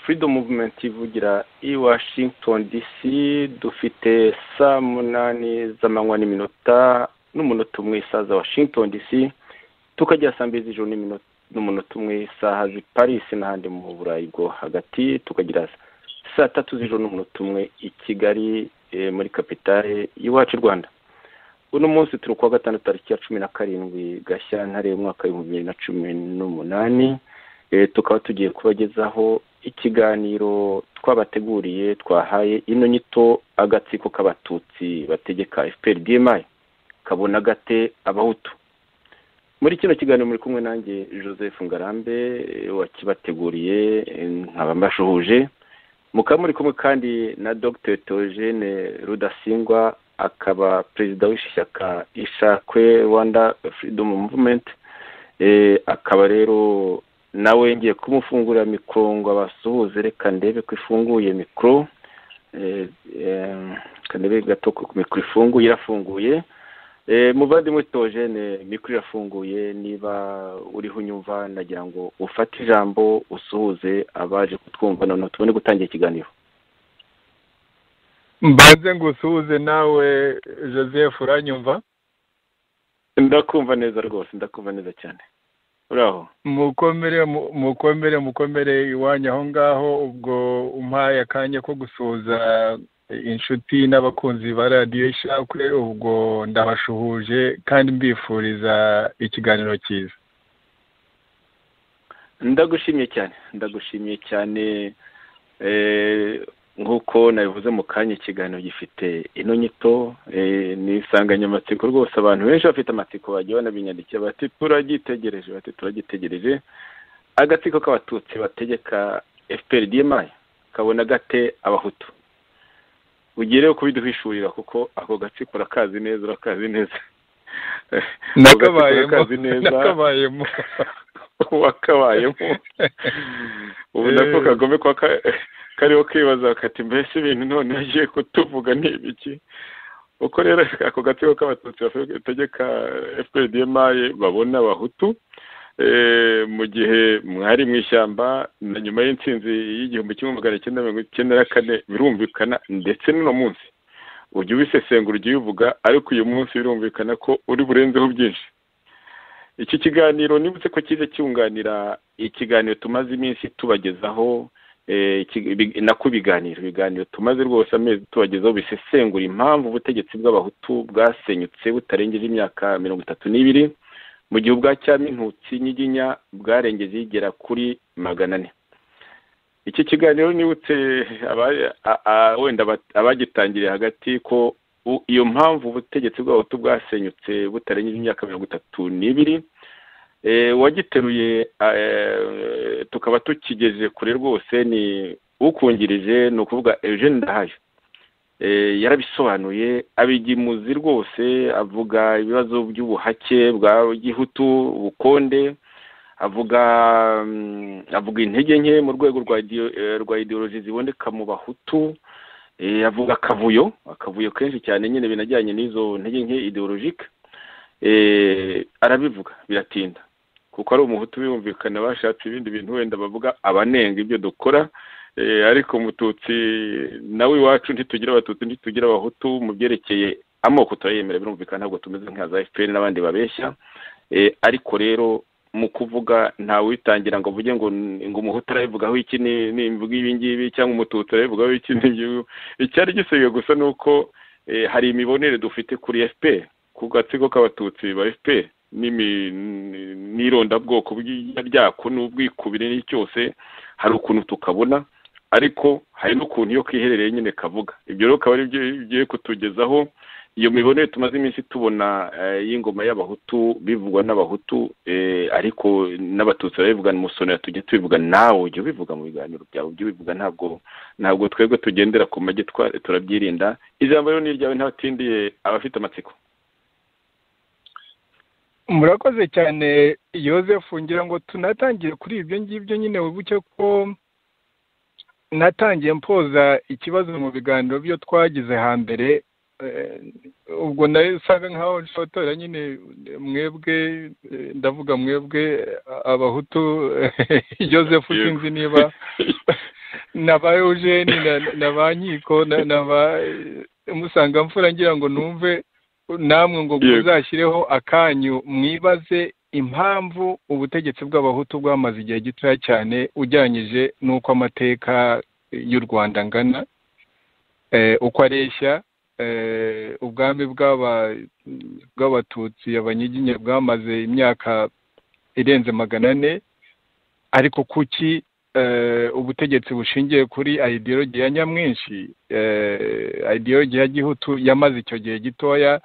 Freedom Movement ivugira i Washington DC dufite saa munani z'amanywa n'iminota n'umunota umwe isaha za Washington DC tukajya saa mbiri z'ijoro n'umunota umwe isaha z'i Paris n'ahandi mu Burayi bwo hagati tukagira saa tatu z'ijoro n'umunota umwe i Kigali muri kapitale y'iwacu i Rwanda uno munsi turi kuwa gatandatu tariki ya cumi na karindwi gashyantare umwaka w'ibihumbi bibiri na cumi n'umunani tukaba tugiye kubagezaho ikiganiro twabateguriye twahaye ino nyito agatsiko k'abatutsi bategeka fpr bmi kabona gate abahutu muri kino kiganiro muri kumwe nanjye joseph ngarambe wakibateguriye nkaba mbashuhuje mukaba muri kumwe kandi na dr theogene rudasingwa akaba perezida w'ishyaka ishakwe rwanda freedom movement akaba rero nawe ngiye kumufungurira mikoro ngo abasuhuze reka ndebe ko ifunguye mikoro reka ndebe gato ko mikoro ifunguye irafunguye muvandimwe tojene mikoro irafunguye niba uriho unyumva nagira ngo ufate ijambo usuhuze abaje kutwumva noneho tubone gutangira ikiganiro mbanze ngusuhuze nawe joseph uranyumva ndakumva neza rwose ndakumva neza cyane uraho mukomere mukomere mukomere iwanyu aho ngaho ubwo umpaye akanya ko gusuhuza inshuti n'abakunzi ba radiyo ishakwe ubwo ndabashuhuje kandi mbifuriza ikiganiro cyiza ndagushimye cyane ndagushimye cyane nk'uko nabivuze mu kanya ikiganiro gifite ino nyito ni insanganyamatsiko rwose abantu benshi bafite amatsiko bagiye banabinyandikira bati turagitegereje bati turagitegereje agatsiko k'abatutsi bategeka fpr dmi kabona gate abahutu ugiye rero kubiduhishurira kuko ako gatsiko urakazi neza urakazi neza nakabayemo wakabayemo ubu nako kagome kwa kariho kibaza kati mbese ibintu none yagiye kutuvuga ni ibiki uko rero ako gatsiko k'abatutsi bategeka fpdmi babona abahutu mu gihe mwari mu ishyamba na nyuma y'insinzi y'igihumbi kimwe magana cyenda mirongo icyenda na kane birumvikana ndetse n'uno munsi ujya ubisesengura ujya ubivuga ariko uyu munsi birumvikana ko uri burenzeho byinshi iki kiganiro nibutse ko kize cyunganira ikiganiro tumaze iminsi tubagezaho nako ibiganiro ibiganiro tumaze rwose amezi tubagezaho bisesengura impamvu ubutegetsi bw'abahutu bwasenyutse butarengeje imyaka mirongo itatu n'ibiri mu gihe ubwa cyamintutsi nyiginya bwarengeje igera kuri magana ane iki kiganiro nibutse wenda abagitangiriye hagati ko iyo mpamvu ubutegetsi bw'abahutu bwasenyutse butarengeje imyaka mirongo itatu n'ibiri wagiteruye tukaba tukigeze kure rwose ni ukungirije ni ukuvuga eugene ndahayo yarabisobanuye abigimuzi rwose avuga ibibazo by'ubuhake bwa gihutu ubukonde avuga avuga intege nke mu rwego rwa ideoloji ziboneka mu bahutu avuga akavuyo akavuyo kenshi cyane nyine binajyanye n'izo ntege nke ideologike arabivuga biratinda kuko ari umuhutu biyumvikana bashatse ibindi bintu wenda bavuga abanenga ibyo dukora ariko umututsi nawe iwacu ntitugira abatutsi ntitugira abahutu mu byerekeye amoko turayemera birumvikana ntabwo tumeze nka za fpr n'abandi babeshya ariko rero mu kuvuga ntawitangira ngo uvuge ngo ngo umuhutu arabivugaho iki nimvuga ibi ngibi cyangwa umututsi arabivugaho iki n'ibyo icyari gisigaye gusa ni uko hari imibonere dufite kuri fpr ku gatsiko k'abatutsi ba fpr n'irondabwoko ryako n'ubwikubire n'icyo cyose hari ukuntu tukabona ariko hari n'ukuntu iyo kiherereye nyine kavuga ibyo rero akaba ari byo bigiye kutugezaho iyo mibonere tumaze iminsi tubona y'ingoma y'abahutu bivugwa n'abahutu ariko n'abatutsi barabivugana umusonera tujya tubivuga nawe ujya ubivuga mu biganiro byawe ujya ubivuga ntabwo ntabwo twebwe tugendera ku magi turabyirinda ijambo rero ni iryawe ntabatindiye abafite amatsiko murakoze cyane Joseph ngira ngo tunatangire kuri ibyo ngibyo nyine wibuke ko natangiye mpoza ikibazo mu biganiro byo twagize hambere ubwo nawe usanga nkaho nshotora nyine mwebwe ndavuga mwebwe abahutu Joseph sinzi niba na ba eugene na ba nkiko na ba musanga mfura ngira ngo numve namwe ngo muzashyireho akanyu mwibaze impamvu ubutegetsi bw'abahutu bwamaze igihe gitoya cyane ujyanyije n'uko amateka y'u rwanda angana uko areshya ubwami bw'abatutsi abanyiginya bwamaze imyaka irenze magana ane ariko kuki ubutegetsi bushingiye kuri ideologi ya nyamwinshi ideologi ya gihutu yamaze icyo gihe gitoya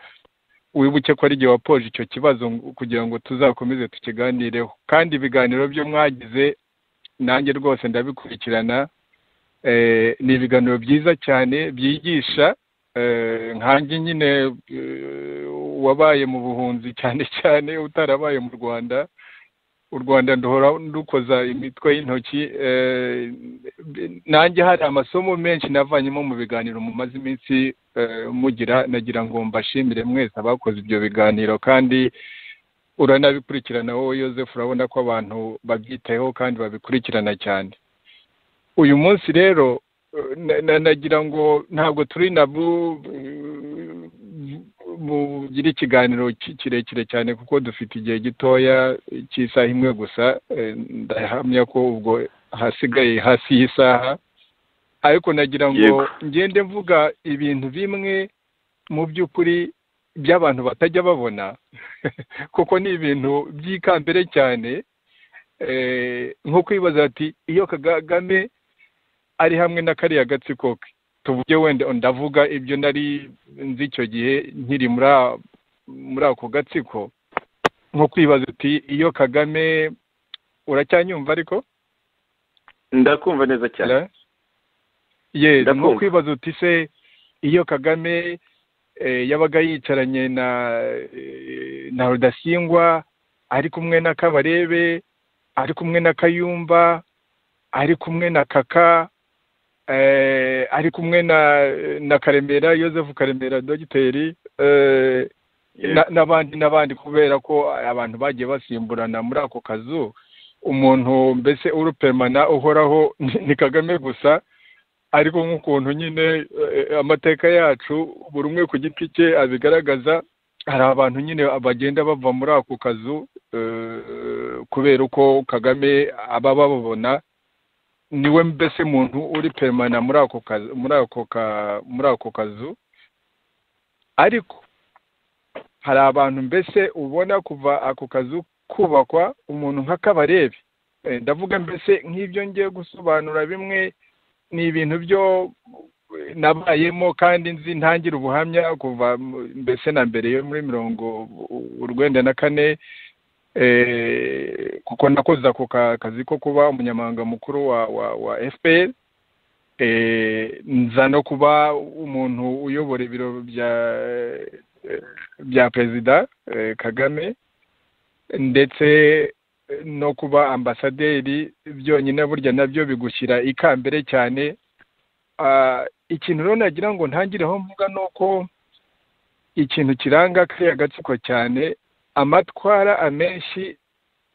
wibuke ko ari igihe wapoje icyo kibazo kugira ngo tuzakomeze tukiganireho kandi ibiganiro byo mwagize nanjye rwose ndabikurikirana ni ibiganiro byiza cyane byigisha nkange nyine wabaye mu buhunzi cyane cyane utarabaye mu rwanda u rwanda nduhora ndukoza imitwe y'intoki nanjye hari amasomo menshi navanyemo mu biganiro mu maze iminsi mugira nagira ngo mbashimire mwese abakoze ibyo biganiro kandi uranabikurikirana wowe Yosefu urabona ko abantu babyitayeho kandi babikurikirana cyane uyu munsi rero nagira ngo ntabwo turi nabu bugira ikiganiro kirekire cyane kuko dufite igihe gitoya cy'isaha imwe gusa ndahamya ko ubwo hasigaye hasi y'isaha ariko nagira ngo ngende mvuga ibintu bimwe mu by'ukuri by'abantu batajya babona kuko ni ibintu by'ikambere cyane nko kwibaza ati iyo kagame ari hamwe na kariya gatsiko ke tuvuge wenda ndavuga ibyo nari nzi icyo gihe nkiri muri ako gatsiko nko kwibaza uti iyo kagame uracyanyumva ariko ndakumva neza cyane yego nko kwibaza uti se iyo kagame yabaga yicaranye na na rudasingwa ari kumwe na kabarebe ari kumwe na kayumba ari kumwe na kaka ari kumwe na na karemera Yosefu karemera dogiteri n'abandi n'abandi kubera ko abantu bagiye basimburana muri ako kazu umuntu mbese urupemana uhoraho ni kagame gusa ariko nk'ukuntu nyine amateka yacu buri umwe ku giti cye abigaragaza hari abantu nyine bagenda bava muri ako kazu kubera uko kagame aba bababona niwe mbese muntu uri peremana muri ako kazu muri ako kazu ariko hari abantu mbese ubona kuva ako kazu kubakwa umuntu nk'akabarebe ndavuga mbese nk'ibyo ngiye gusobanura bimwe ni ibintu byo nabayemo kandi nzi ntangira ubuhamya kuva mbese na mbere yo muri mirongo urwenda na kane kuko nakoze ako kazi ko kuba umunyamabanga mukuru wa wa fpr nza no kuba umuntu uyobora ibiro bya bya perezida kagame ndetse no kuba ambasaderi byonyine burya nabyo bigushyira ikambere cyane ikintu rero nagira ngo ntangireho mvuga ni uko ikintu kiranga kariya gatsiko cyane amatwara amenshi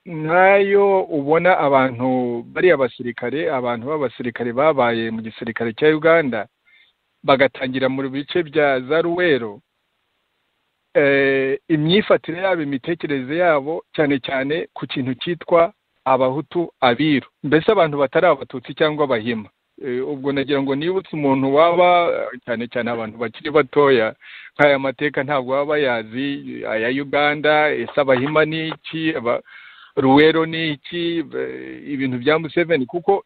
nkayo ubona abantu bari abasirikare abantu b'abasirikare babaye mu gisirikare cya uganda bagatangira mu bice bya za ruwero imyifatire yabo imitekerereze yabo cyane cyane ku kintu cyitwa abahutu abiru mbese abantu batari abatutsi cyangwa abahima ubwo nagira ngo nibutse umuntu waba cyane cyane abantu bakiri batoya nk'aya mateka ntabwo baba bayazi aya uganda ese abahima ni iki ruwero ni iki ibintu bya museveni kuko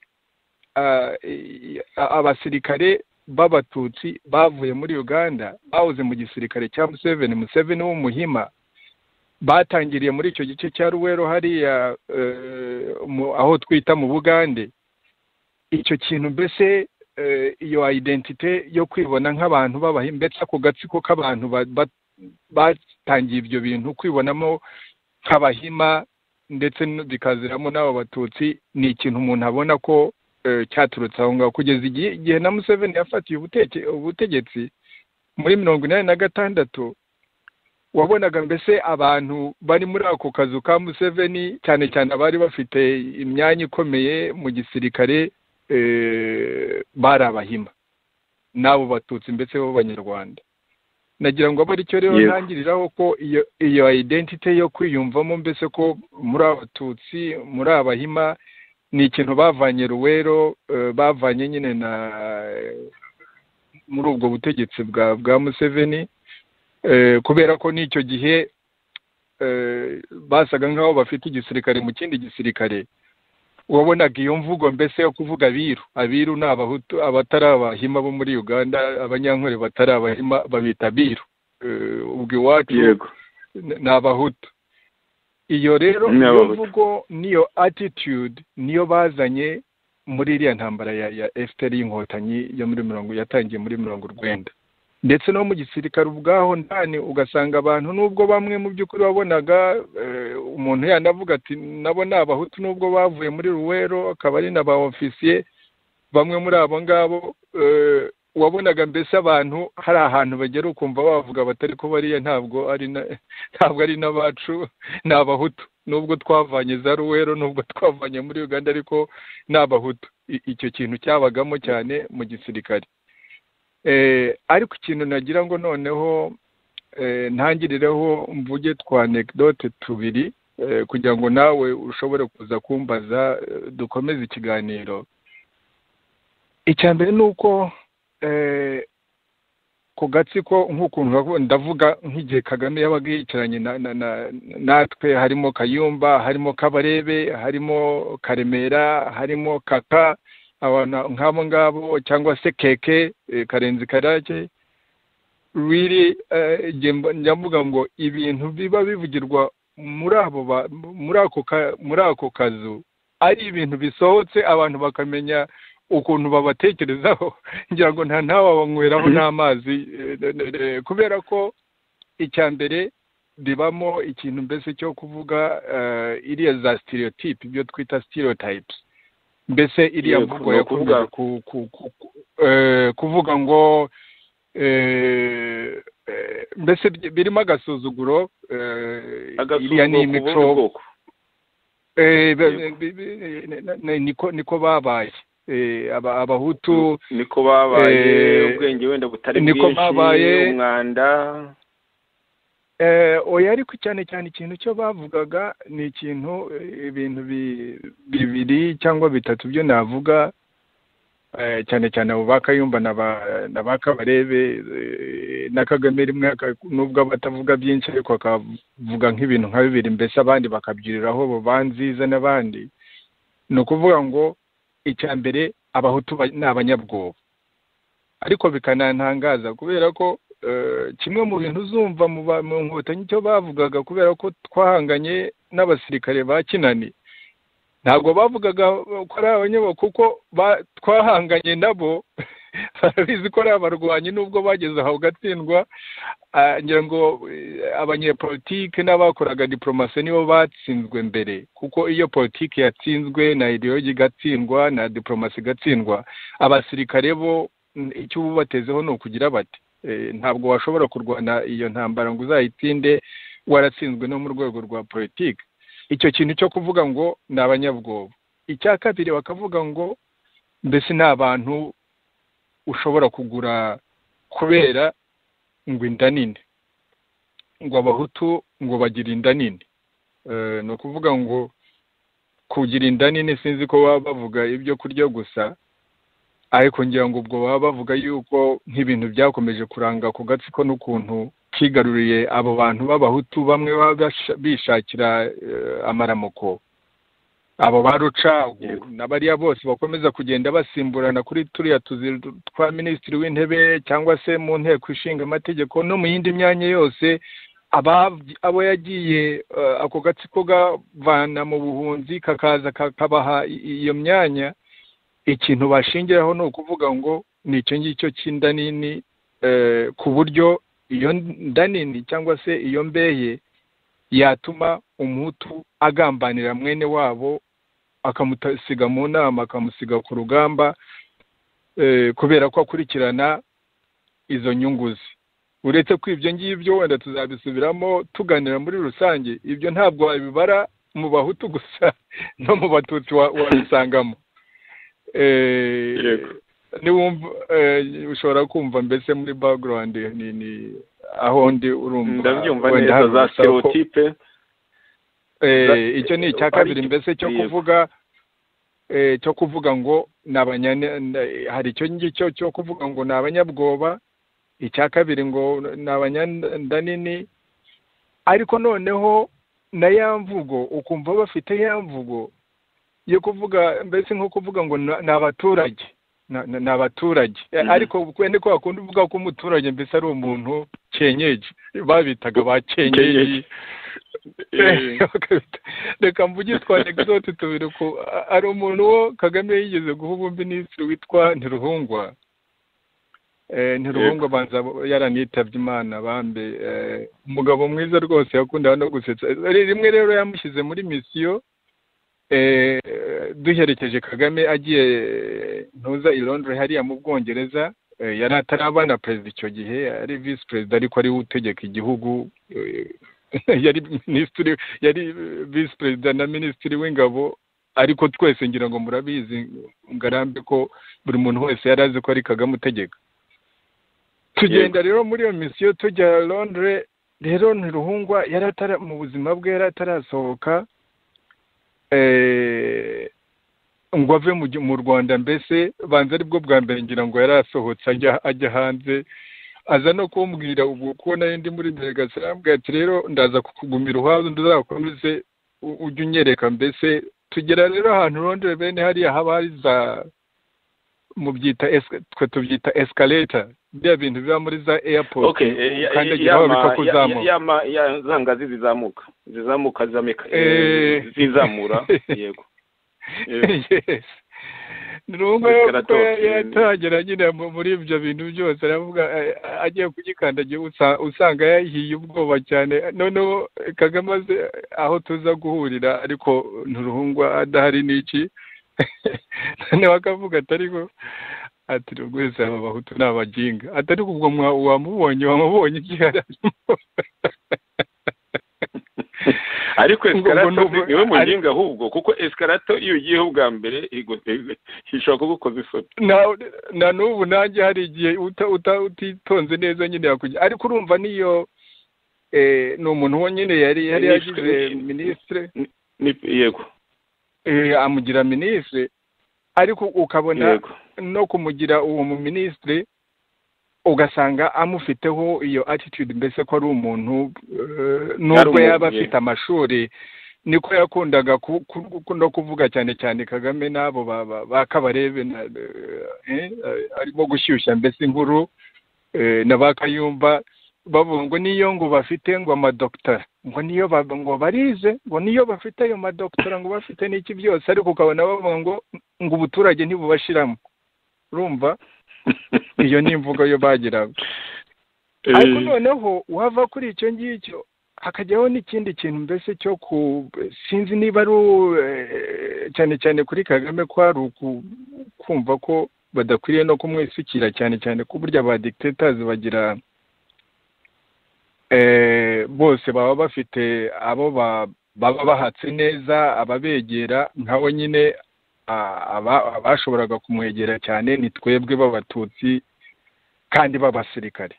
abasirikare b'abatutsi bavuye muri uganda bahoze mu gisirikare cya museveni museveni w'umuhima batangiriye muri icyo gice cya ruwero hariya aho twita mu bugande icyo kintu mbese iyo ayidentite yo kwibona nk'abantu b'abahima mbese ako gatsiko k'abantu batangiye ibyo bintu kwibonamo nk'abahima ndetse bikaziramo n'abo batutsi ni ikintu umuntu abona ko cyaturutse aho ngaho kugeza igihe na museveni yafatiye ubutegetsi muri mirongo inani na gatandatu wabonaga mbese abantu bari muri ako kazu ka museveni cyane cyane abari bafite imyanya ikomeye mu gisirikare bari abahima n'abo batutsi mbese b'abanyarwanda nagira ngo abe aricyo rero Yego. ntangiriraho ko iyo iyo identite yo kwiyumvamo mbese ko muri abatutsi muri abahima ni ikintu bavanye ruwero eh, bavanye nyine na muri ubwo butegetsi bwa bwa museveni eh, kubera ko n'icyo gihe eh, basaga nk'aho bafite igisirikare mu kindi gisirikare wabonaga iyo mvugo mbese yo kuvuga abiru abiru ni abahutu abatari abahima bo muri uganda abanyankore batari abahima babita abiru Eh, ubwo iwacu yego n- ni abahutu iyo rero Ni iyo Abahutu. mvugo niyo attitude niyo bazanye muri iriya ntambara ya, ya FPR y'inkotanyi yo muri mirongo yatangiye muri mirongo urwenda ndetse no mu gisirikare ubwaho ndani ugasanga abantu nubwo bamwe mu by'ukuri wabonaga eh, umuntu yanavuga ati nabo ni abahutu nubwo bavuye muri ruwero akaba ari na ba ofisiye bamwe muri abo ngabo eh, wabonaga mbese abantu hari ahantu bagera ukumva bavuga batari ko bariya ntabwo ari na ntabwo ari n'abacu ni abahutu nubwo twavanye za ruwero nubwo twavanye muri uganda ariko ni abahutu I- icyo kintu cyabagamo cyane mu gisirikare Eh, ariko ikintu nagira ngo noneho eh, ntangirireho mvuge twa anekdote tubiri eh, kugira ngo nawe ushobore kuza kumbaza eh, dukomeze ikiganiro icya mbere ni uko eh, ku gatsiko nk'ukuntu bavuga- ndavuga nk'igihe kagame yabaga yicaranye na- na- na- natwe harimo kayumba harimo kabarebe harimo karemera harimo kaka abantu nk'abo ngabo cyangwa se keke eh, karenzi karake really eh, njye mba- njya mvuga ngo ibintu biba bivugirwa muri abo ba- muri ako ka- muri ako kazu ari ibintu bisohotse abantu bakamenya ukuntu babatekerezaho ngira ngo nta ntawe wabanyweraho n'amazi eh, eh, eh, kubera ko icya mbere ribamo ikintu mbese cyo kuvuga eh, iriya za stereotype ibyo twita stereotypes mbese iriya Yego, mvugo ni yo kuvuga ukuvuga- ku- ku- ku- ku- eh, kuvuga ngo eh, eh, mbese bi- birimo agasuzuguro eh, iriya agasuzuguro ni ku imico bundi bwoko Eh, be- Yego. be- be- ne- ne- ne- niko niko babaye Eh, aba- abahutu niko babaye Eh, ubwenge wenda butari niko bwinshi babaye. umwanda eh, oya ariko cyane cyane ikintu cyo bavugaga ni ikintu eh, ibintu bi- bibiri cyangwa bitatu byo navuga eh, cyane cyane abo ba kayumba na ba- na ba kabarebe eh, na kagame rimwe aka- nubwo aba atavuga byinshi ariko akavuga nk'ibintu nka bibiri mbese abandi bakabyuriraho bo ba nziza n'abandi ni ukuvuga ngo icya mbere abahutu ba- ni abanyabwoba ariko bikanantangaza kubera ko eh, kimwe mu bintu uzumva mu ba- mu nkotanyi cyo bavugaga kubera ko twahanganye n'abasirikare ba kinani ntabwo bavugaga ko ari abanyabo kuko ba- twahanganye nabo barabizi ko ari abarwanyi nubwo bageze aho gatsindwa ah, ngira ngo eh, abanyepolitike n'abakoraga diporomasi nibo batsinzwe mbere kuko iyo politiki yatsinzwe na ideologi igatsindwa na diporomasi igatsindwa abasirikare bo mm, icyo uba ubatezeho ni ukugira bati Eh, ntabwo washobora kurwana iyo ntambara ngo uzayitsinde waratsinzwe no mu rwego rwa politiki icyo kintu cyo kuvuga ngo ni abanyabwoba icya kabiri bakavuga ngo mbese ni abantu ushobora kugura kubera ngo inda nini ngo abahutu ngo bagira inda nini Eh, ni ukuvuga ngo kugira inda nini sinzi ko baba bavuga ibyo kurya gusa ariko ngira ngo ubwo baba bavuga yuko nk'ibintu byakomeje kuranga ku gatsiko n'ukuntu kigaruriye abo bantu b'abahutu bamwe baba basha- bishakira eh, amaramoko abo ba rucagu Yego. na bariya bose bakomeza kugenda basimburana kuri turiya tuzi twa minisitiri w'intebe cyangwa se mu nteko ishinga amategeko no mu yindi myanya yose ababyi- abo yagiye eh, ako gatsiko gavana mu buhunzi kakaza kakabaha i- iyo myanya ikintu bashingiraho ni ukuvuga ngo ni icyo ngicyo cy'inda nini eh, ku buryo iyo nda nini cyangwa se iyo mbeye yatuma umuhutu agambanira mwene wabo akamusiga mu nama akamusiga ku rugamba eh, kubera ko akurikirana izo nyungu ze uretse ko ibyo ngibyo wenda tuzabisubiramo tuganira muri rusange ibyo ntabwo wabibara mu bahutu gusa no mu batutsi wa- wabisangamo Eh, Yego. niwumva ushobora kumva mbese muri bagurawundi ni ni aho ndi urumva ndabyumva wenda neza hari za urusaku. stereotype Eh, icyo ni icya Ari kabiri icyo- mbese cyo yego. kuvuga eh, cyo kuvuga ngo ni abanyane na- hari icyo ngicyo cyo kuvuga ngo ni abanyabwoba icya kabiri ngo ni abanyandanini ariko noneho na ya mvugo ukumva bafite ya mvugo yo kuvuga mbese nko kuvuga ngo na- ni abaturage Na- na- ni abaturage Mhm. ariko wenda ko wakunda uvuga ko umuturage mbese ari umuntu kenyeji babitaga ba kenyeji Kenyeji. Eh, Bakabita- reka mvuge twa anegdote tubiri ku a- hari umuntu wo kagame yigeze guha ubuminisitiri witwa ntiruhungwa Eh, ntiruhungwa banza yaranitabye imana bambe Eh, umugabo mwiza rwose yakundaga no gusetsa Eh, rimwe rero yamushyize muri misiyo eh, duherekeje kagame agiye eh, ntuza i londres hariya mu bwongereza eh, yari atarabana perezida icyo gihe ari visi perezida ariko ari we utegeka igihugu eh, yari minisitiri yari visi perezida na minisitiri w'ingabo ariko twese ngira ngo murabizi ngarambe ko buri muntu wese yari azi ko ari kagame utegeka tugenda rero muri iyo misiyo tujya londre rero ntiruhungwa yari atara mu buzima bwe yari atarasohoka eh, ngo ave mu gi- mu rwanda mbese banza aribwo bwa mbere ngira ngo yari asohotse ajya ajya hanze aza no kumbwira ubwo ko nari ndi muri delegasire arambwira ati rero ndaza kukugumira uhaba ndazakomeze u- ujye unyereka mbese tugera rero ahantu rondere bene hariya haba hari za mu byita esi- twe tubyita esikareta biriya bintu biba muri za airport okay eh, ya- kandi ya- agira yama- ya- bikakuzamuka yama- ya- za ngazi zizamuka zizamuka zameka- Eh. eh, zizamura yego Eh, yes ni rumwe kuko Escalator, eh. yatangira nyine mu- muri ibyo bintu byose aravuga eh, agiye kugikandagira usa- usanga yahiye ubwoba cyane noneho kagame azi aho tuza guhurira ariko nturuhungwa adahari n'iki noneho akavuga ati ariko ati rwese aba bahutu ni abajinga ati ariko ubwo mwa- wamubonye wamubonye igihe ariko Ngo- ngo escalator numva- niwe ari- muginga ahubwo kuko escalator iyo ugiyeho ubwa mbere igu- igu- ishobora kugukoza isoni na na n'ubu nanjye hari igihe uta- uta- utitonze neza nyine yakujya ariko urumva niyo eh, ni umuntu wo nyine yari yari Minisitiri yagize nyine. minisitiri Ni- yego eh, amugira minisitiri ariko ukabona yego no kumugira uwo mu minisitiri ugasanga amufiteho iyo attitude mbese ko ari umuntu eh, nubwo umuntu, yaba yeah. afite amashuri niko yakundaga ku- ku- ku- no kuvuga cyane cyane kagame n'abo ba- ba- ba kabarebe na, eh, eh, arimo gushyushya mbese inkuru eh, na ba kayumba bavuga ngo niyo ngo bafite ngo amadoktara ngo niyo ba- ngo barize ngo niyo bafite ayo madoktara ngo bafite n'iki byose ariko ukabona bavuga ngo ngo ubuturage ntibubashiramo urumva iyo ni imvugo yo bagiraga ariko Eh, noneho wava kuri icyo ngicyo hakajyaho n'ikindi kintu mbese cyo ku sinzi niba ari u- eh, cyane cyane kuri kagame ko hari uku- kumva ko badakwiriye no kumwisukira cyane cyane ko burya ba dictators bagira eh, bose baba bafite abo ba- baba bahatse neza ababegera nkawe nyine a- aba- abashoboraga kumwegera cyane ni twebwe b'abatutsi kandi b'abasirikare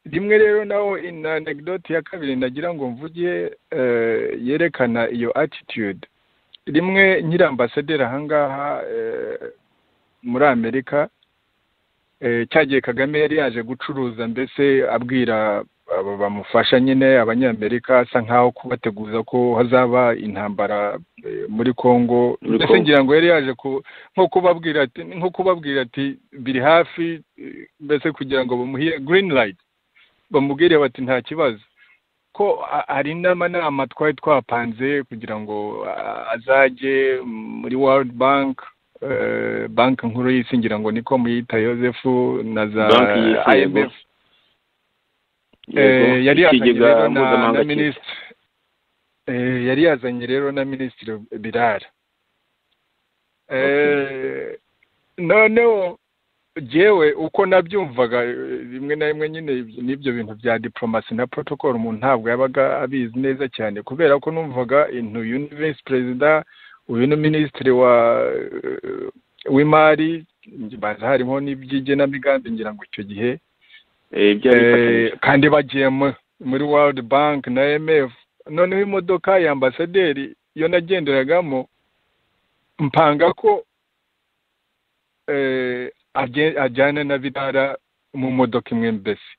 rimwe rero naho in anegdote ya kabiri nagira ngo mvuge eh, yerekana iyo attitude rimwe nyiri ambasaderi ahangaha eh, muri amerika eh, cyagiye kagame yari yaje gucuruza mbese abwira aba bamufasha nyine abanyamerika asa nkaho kubateguza ko hazaba intambara eh, muri congo Muri mbese Congo. ngira ngo yari yaje ku- nko kubabwira ati nko kubabwira ati biri hafi eh, mbese kugira ngo bamuhe green light bamubwire bati nta kibazo ko a- hari n'amanama twari twapanze kugira ngo a- azajye muri world bank eh, banki nkuru y'isi ngira ngo niko muyita joseph na za Banki y'isi, yego. imf Eh, yego. yari yazanye Ikigega rero na- mpuzamahanga na cy'isi. minisitiri Eh, yari yazanye rero na minisitiri birara Eh, noneho jewe uko nabyumvaga eh, rimwe na rimwe nyine ibyo- n'ibyo bintu bya diplomasi na protocol umuntu ntabwo yabaga abizi neza cyane kubera ko numvaga intu uyu ni visi perezida uyu ni minisitiri wa eh, w'imari harimo n'iby'igenamigambi ngira ngo icyo gihe ibyo Eh, kandi bagiye mu- muri world bank na mf noneho imodoka ya ambasaderi iyo nagenderagamo mpanga ko eh, ajye- ajyana na birara mu modoka imwe mbese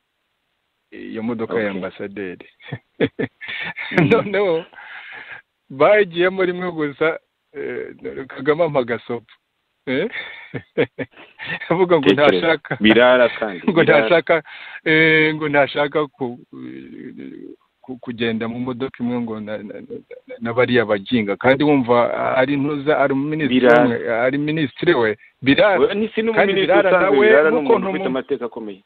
iyo modoka ya Okay. ambasaderi Mhm. noneho bagiyemo rimwe gusa eh, kagame ampa agasopo Eh? avuga ngo ntashaka birara kandi ngo birara. ntashaka eh, ngo ntashaka ku- ku- kugenda mu modoka imwe ngo na- na- na- na bariya baginga kandi wumva ari ntuza ari minisitiri Birara. umwe ari minisitiri we birara Oya, ni si kandi n'umuminisitiri birara usanzwe nawe birara ni n'ukuntu umuntu ufite mu- amateka akomeye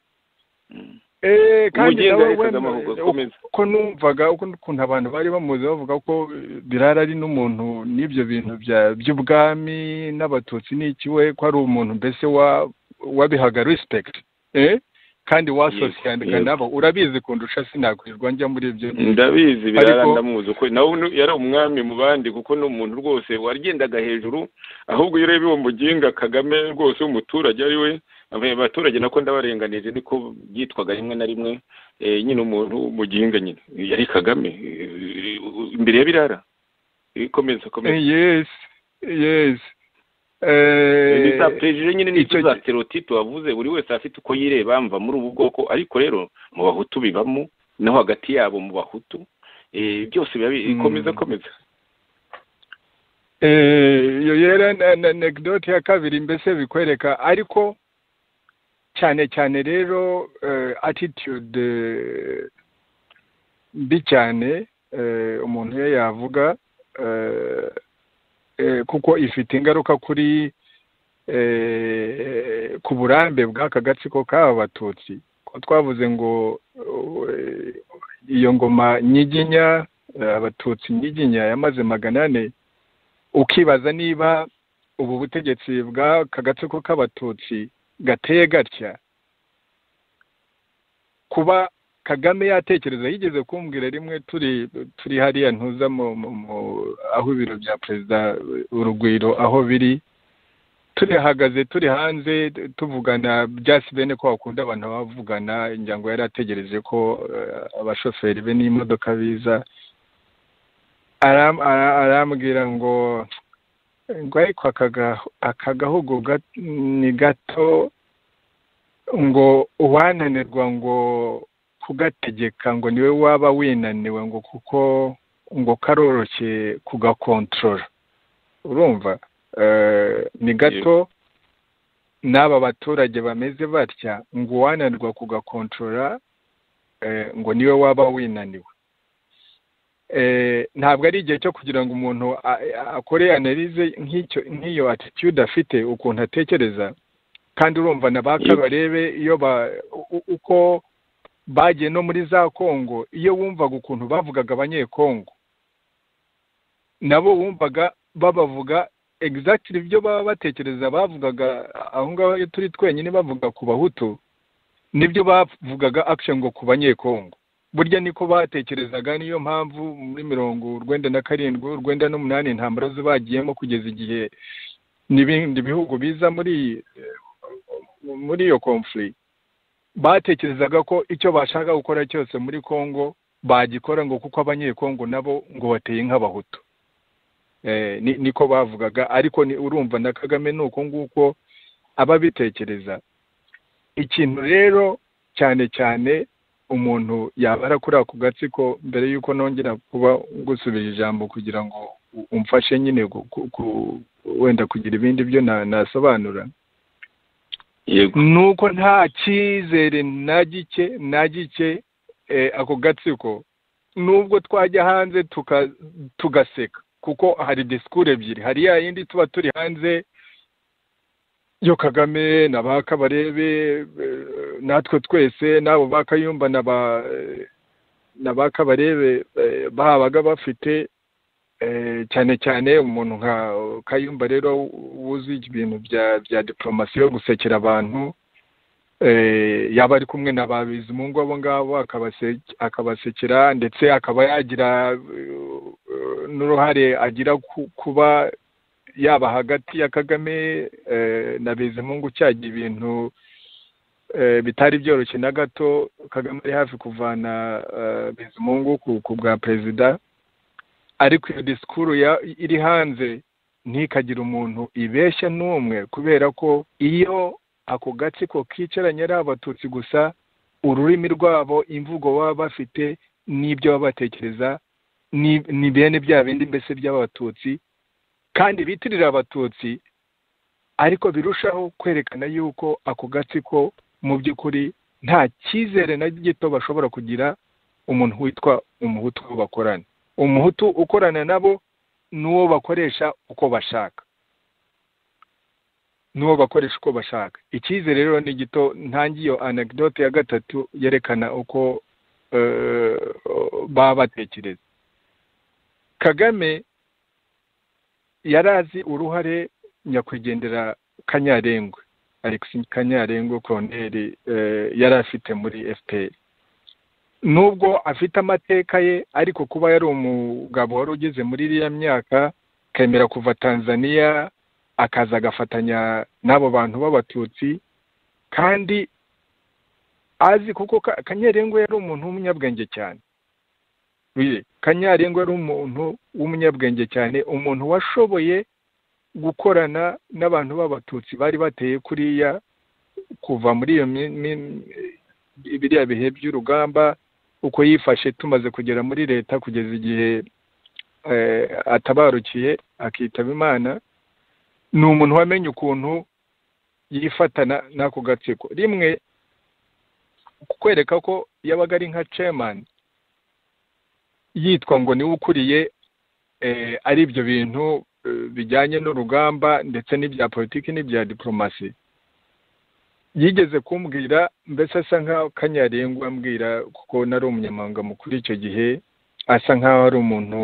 Eh, kandi umugenda nawe yahitaga wemeye. amahugurwa akomeza uko numvaga uko ukuntu abantu bari bamuzi bavuga ko eh, birara ari n'umuntu n'ibyo bintu bya- by'ubwami n'abatutsi n'iki we ko ari umuntu mbese wa- wabihaga respect eh? kandi wasosiyandika Yego, nabo urabizi kundusha sinakwirirwa njya muri ibyo ndabizi birara Ariko- ndamuzi ukuri nawe nu- yari umwami mu bandi kuko ni umuntu rwose wagendaga hejuru ahubwo iyo ureba uwo muginga kagame rwose w'umuturage ari we abaturage nako ndabarenganije niko byitwaga rimwe na rimwe eh, nyine umuntu w'umuginga nyine yari kagame eh, imbere ya birara Eh, komeza komeza Eh, yes yes Eh, Eh, ni za perejire nyine ni icyo za gi- stereotipe wavuze buri wese afite uko yireba mva muri ubu bwoko ariko rero mu bahutu bibamo no hagati yabo mu bahutu eh, byose biba bi- Mm. komeza komeza Eh, iyo yera na- na anekdote ya kabiri mbese bikwereka ariko cyane cyane rero eh, attitude eh, mbi cyane eh, umuntu iyo yavuga eh, eh, kuko ifite ingaruka kuri eh, ku burambe bw'aka gatsiko k'aba batutsi ko twavuze ngo eh, iyo ngoma nyiginya eh, abatutsi nyiginya yamaze magana ane ukibaza niba ubu butegetsi bw'aka gatsiko k'abatutsi gateye gatya kuba kagame yatekereza yigeze kumbwira rimwe turi turi hariya ntuza mu, mu, mu aho ibiro bya perezida urugwiro aho biri turihagaze turi hanze tuvugana bya sibene ko bakunda abantu bavugana injango yari ategereje ko eh, abashoferi be n'imodoka biza aram- ara- arambwira ngo ngo ariko akagahu- aka gahugu ga- ni gato ngo uwananirwa ngo kugategeka ngo niwe waba winaniwe ngo kuko ngo karoroshye kugakontorora urumva Eh, ni gato n'aba baturage bameze batya ngo uwananirwa kugakontorora eh, ngo niwe waba winaniwe Eh, ntabwo ari igihe cyo kugira ngo umuntu a- a- akore analize nk'icyo nk'iyo attitude afite ukuntu atekereza kandi urumva nabaka Yego. barebe iyo ba u- u- uko bagiye no muri za Kongo iyo wumvaga ukuntu bavugaga abanyekongo nabo wumvaga babavuga exactly ibyo baba batekereza bavugaga aho ngaho iyo turi twenyine bavuga ku bahutu nibyo bavugaga action ngo ku banyekongo burya niko batekerezaga niyo mpamvu muri mirongo urwenda na karindwi urwenda n'umunani intambara zo bagiyemo kugeza igihe n'ibindi bihugu biza muri eh, muri iyo conflict batekerezaga ko icyo bashaka gukora cyose muri Kongo bagikora ngo kuko abanyekongo nabo ngo bateye nk'abahutu eh, ni, niko bavugaga ariko ni, urumva na Kagame ni uko nguko ababitekereza ikintu rero cyane cyane umuntu yabara kuri ako gatsiko mbere y'uko nongera kuba gusubira ijambo kugira ngo u- umfashe nyine gu- ku- ku- wenda kugira ibindi byo na- nasobanura yego nuko nta cyizere na gike na gike eh, ako gatsiko nubwo twajya hanze tuka- tugaseka kuko hari disikuru ebyiri hari ya yindi tuba turi hanze yo kagame na ba kabarebe eh, natwe twese n'abo ba kayumba na ba eh, na ba kabarebe eh, babaga bafite eh, cyane cyane umuntu nka kayumba rero wuzi ibintu bya bya diplomasi yo gusekera abantu eh, yaba ari kumwe na ba bizimungu abo ngabo akabase- akabasekera ndetse akaba yagira eh, n'uruhare agira ku- kuba yaba hagati ya kagame na bizimungu cyagiye ibintu bitari byoroshye na gato kagame ari hafi kuvana bizimungu ku bwa perezida ariko iyo disikuru iri hanze ntikagire umuntu ibeshya n'umwe kubera ko iyo ako gatsiko kicaranye ari abatutsi gusa ururimi rwabo imvugo baba bafite n'ibyo baba batekereza ni bene bya bindi mbese by'abatutsi kandi bitirira abatutsi ariko birushaho kwerekana yuko ako gatsiko mu by'ukuri nta cyizere na gito bashobora kugira umuntu witwa umuhutu bakorana umuhutu ukorana nabo n'uwo bakoresha uko bashaka n'uwo bakoresha uko bashaka icyizere rero ni gito ntangiye anegdote ya gatatu yerekana uko baba batekereza kagame yari azi uruhare nyakwigendera kanyarengwe alex kanyarengwe koroneri yari afite muri fpr nubwo afite amateka ye ariko kuba yari umugabo wari ugeze muri iriya myaka akemera kuva tanzania akaza agafatanya n'abo bantu b'abatutsi kandi azi kuko kanyarengwe yari umuntu w'umunyabwenge cyane kanyarengwa ari umuntu w'umunyabwenge cyane umuntu washoboye gukorana n'abantu b'abatutsi bari bateye kuriya kuva muri iyo biriya bihe by'urugamba uko yifashe tumaze kugera muri leta kugeza igihe atabarukiye akitaba imana ni umuntu wamenye ukuntu yifatana n'ako gatsiko rimwe kukwereka ko yabaga ari nka cemani yitwa ngo niwe ukuriye ari ibyo bintu bijyanye n'urugamba ndetse n'ibya politiki n'ibya diporomasi yigeze kumbwira mbese asa nk'aho kanyarengwa ambwira kuko nari umunyamahanga mukuru icyo gihe asa nk'aho ari umuntu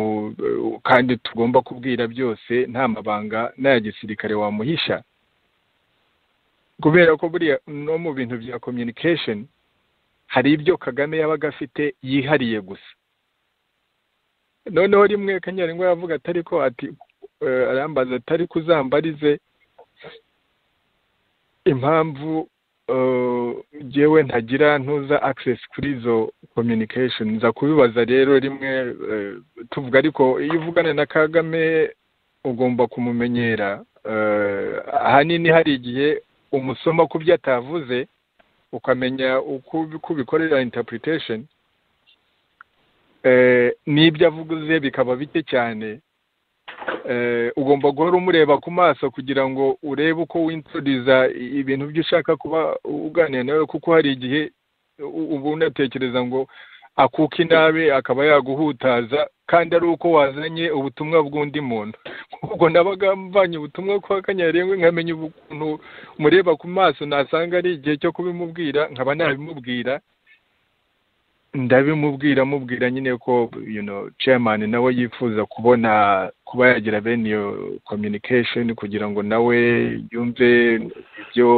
kandi tugomba kubwira byose nta mabanga n'aya gisirikare wamuhisha kubera ko buriya no mu bintu bya komyunikesheni hari ibyo kagame yabaga afite yihariye gusa noneho rimwe kanyarengwa yavuga atari ko ati arambaza atari kuzambarize impamvu ngewe ntagira ntuza akisesi kuri izo komyunikesheni nza kubibaza rero rimwe tuvuga ariko iyo uvugana na kagame ugomba kumumenyera ahanini hari igihe umusoma ku byo atavuze ukamenya uko ubikorera intapuritation n'ibyo avuze bikaba bike cyane ugomba guhora umureba ku maso kugira ngo urebe uko winturiza ibintu byo ushaka kuba uganira nawe kuko hari igihe uba unatekereza ngo akuka inabi akaba yaguhutaza kandi ari uko wazanye ubutumwa bw'undi muntu ubwo nabaga mvanye ubutumwa kwa kanyarengwe nkamenya ukuntu mureba ku maso nasanga ari igihe cyo kubimubwira nkaba nabimubwira ndabimubwira mubwira nyine ko chairman nawe yifuza kubona kuba yagira bene iyo communication kugira ngo nawe yumve ibyo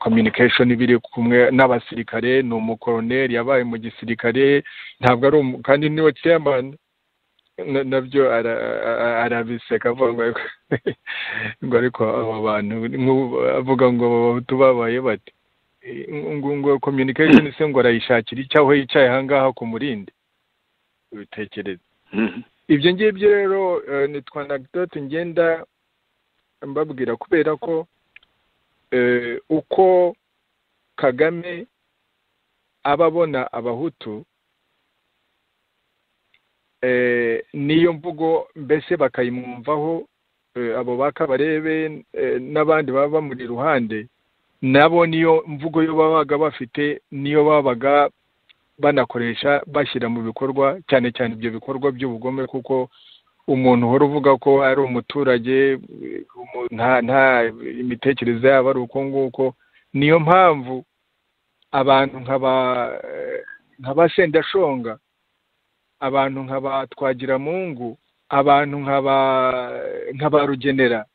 communication biri kumwe n'abasirikare ni umukoroneri yabaye mu gisirikare ntabwo ari kandi niwe chairman nabyo arabiseka avuga ngo ariko aba bantu avuga ngo tubabaye bati ngo komyunikasheni se ngo arayishakira icyo aho yicaye ahangaha ku murindi ubitekereza ibyo ngibyo rero ni twa anagidoti ngenda mbabwira kubera ko uko kagame aba abona abahutu n'iyo mvugo mbese bakayimwumvaho abo bakabarebe n'abandi baba bamuri iruhande nabo niyo mvugo yo babaga bafite niyo babaga banakoresha bashyira mu bikorwa cyane cyane ibyo bikorwa by'ubugome kuko umuntu uhora uvuga ko ari umuturage nta imitekerereze yabo ari uko nguko niyo mpamvu abantu nka ba sendashonga abantu nka ba twagiramungu abantu nka ba rugenera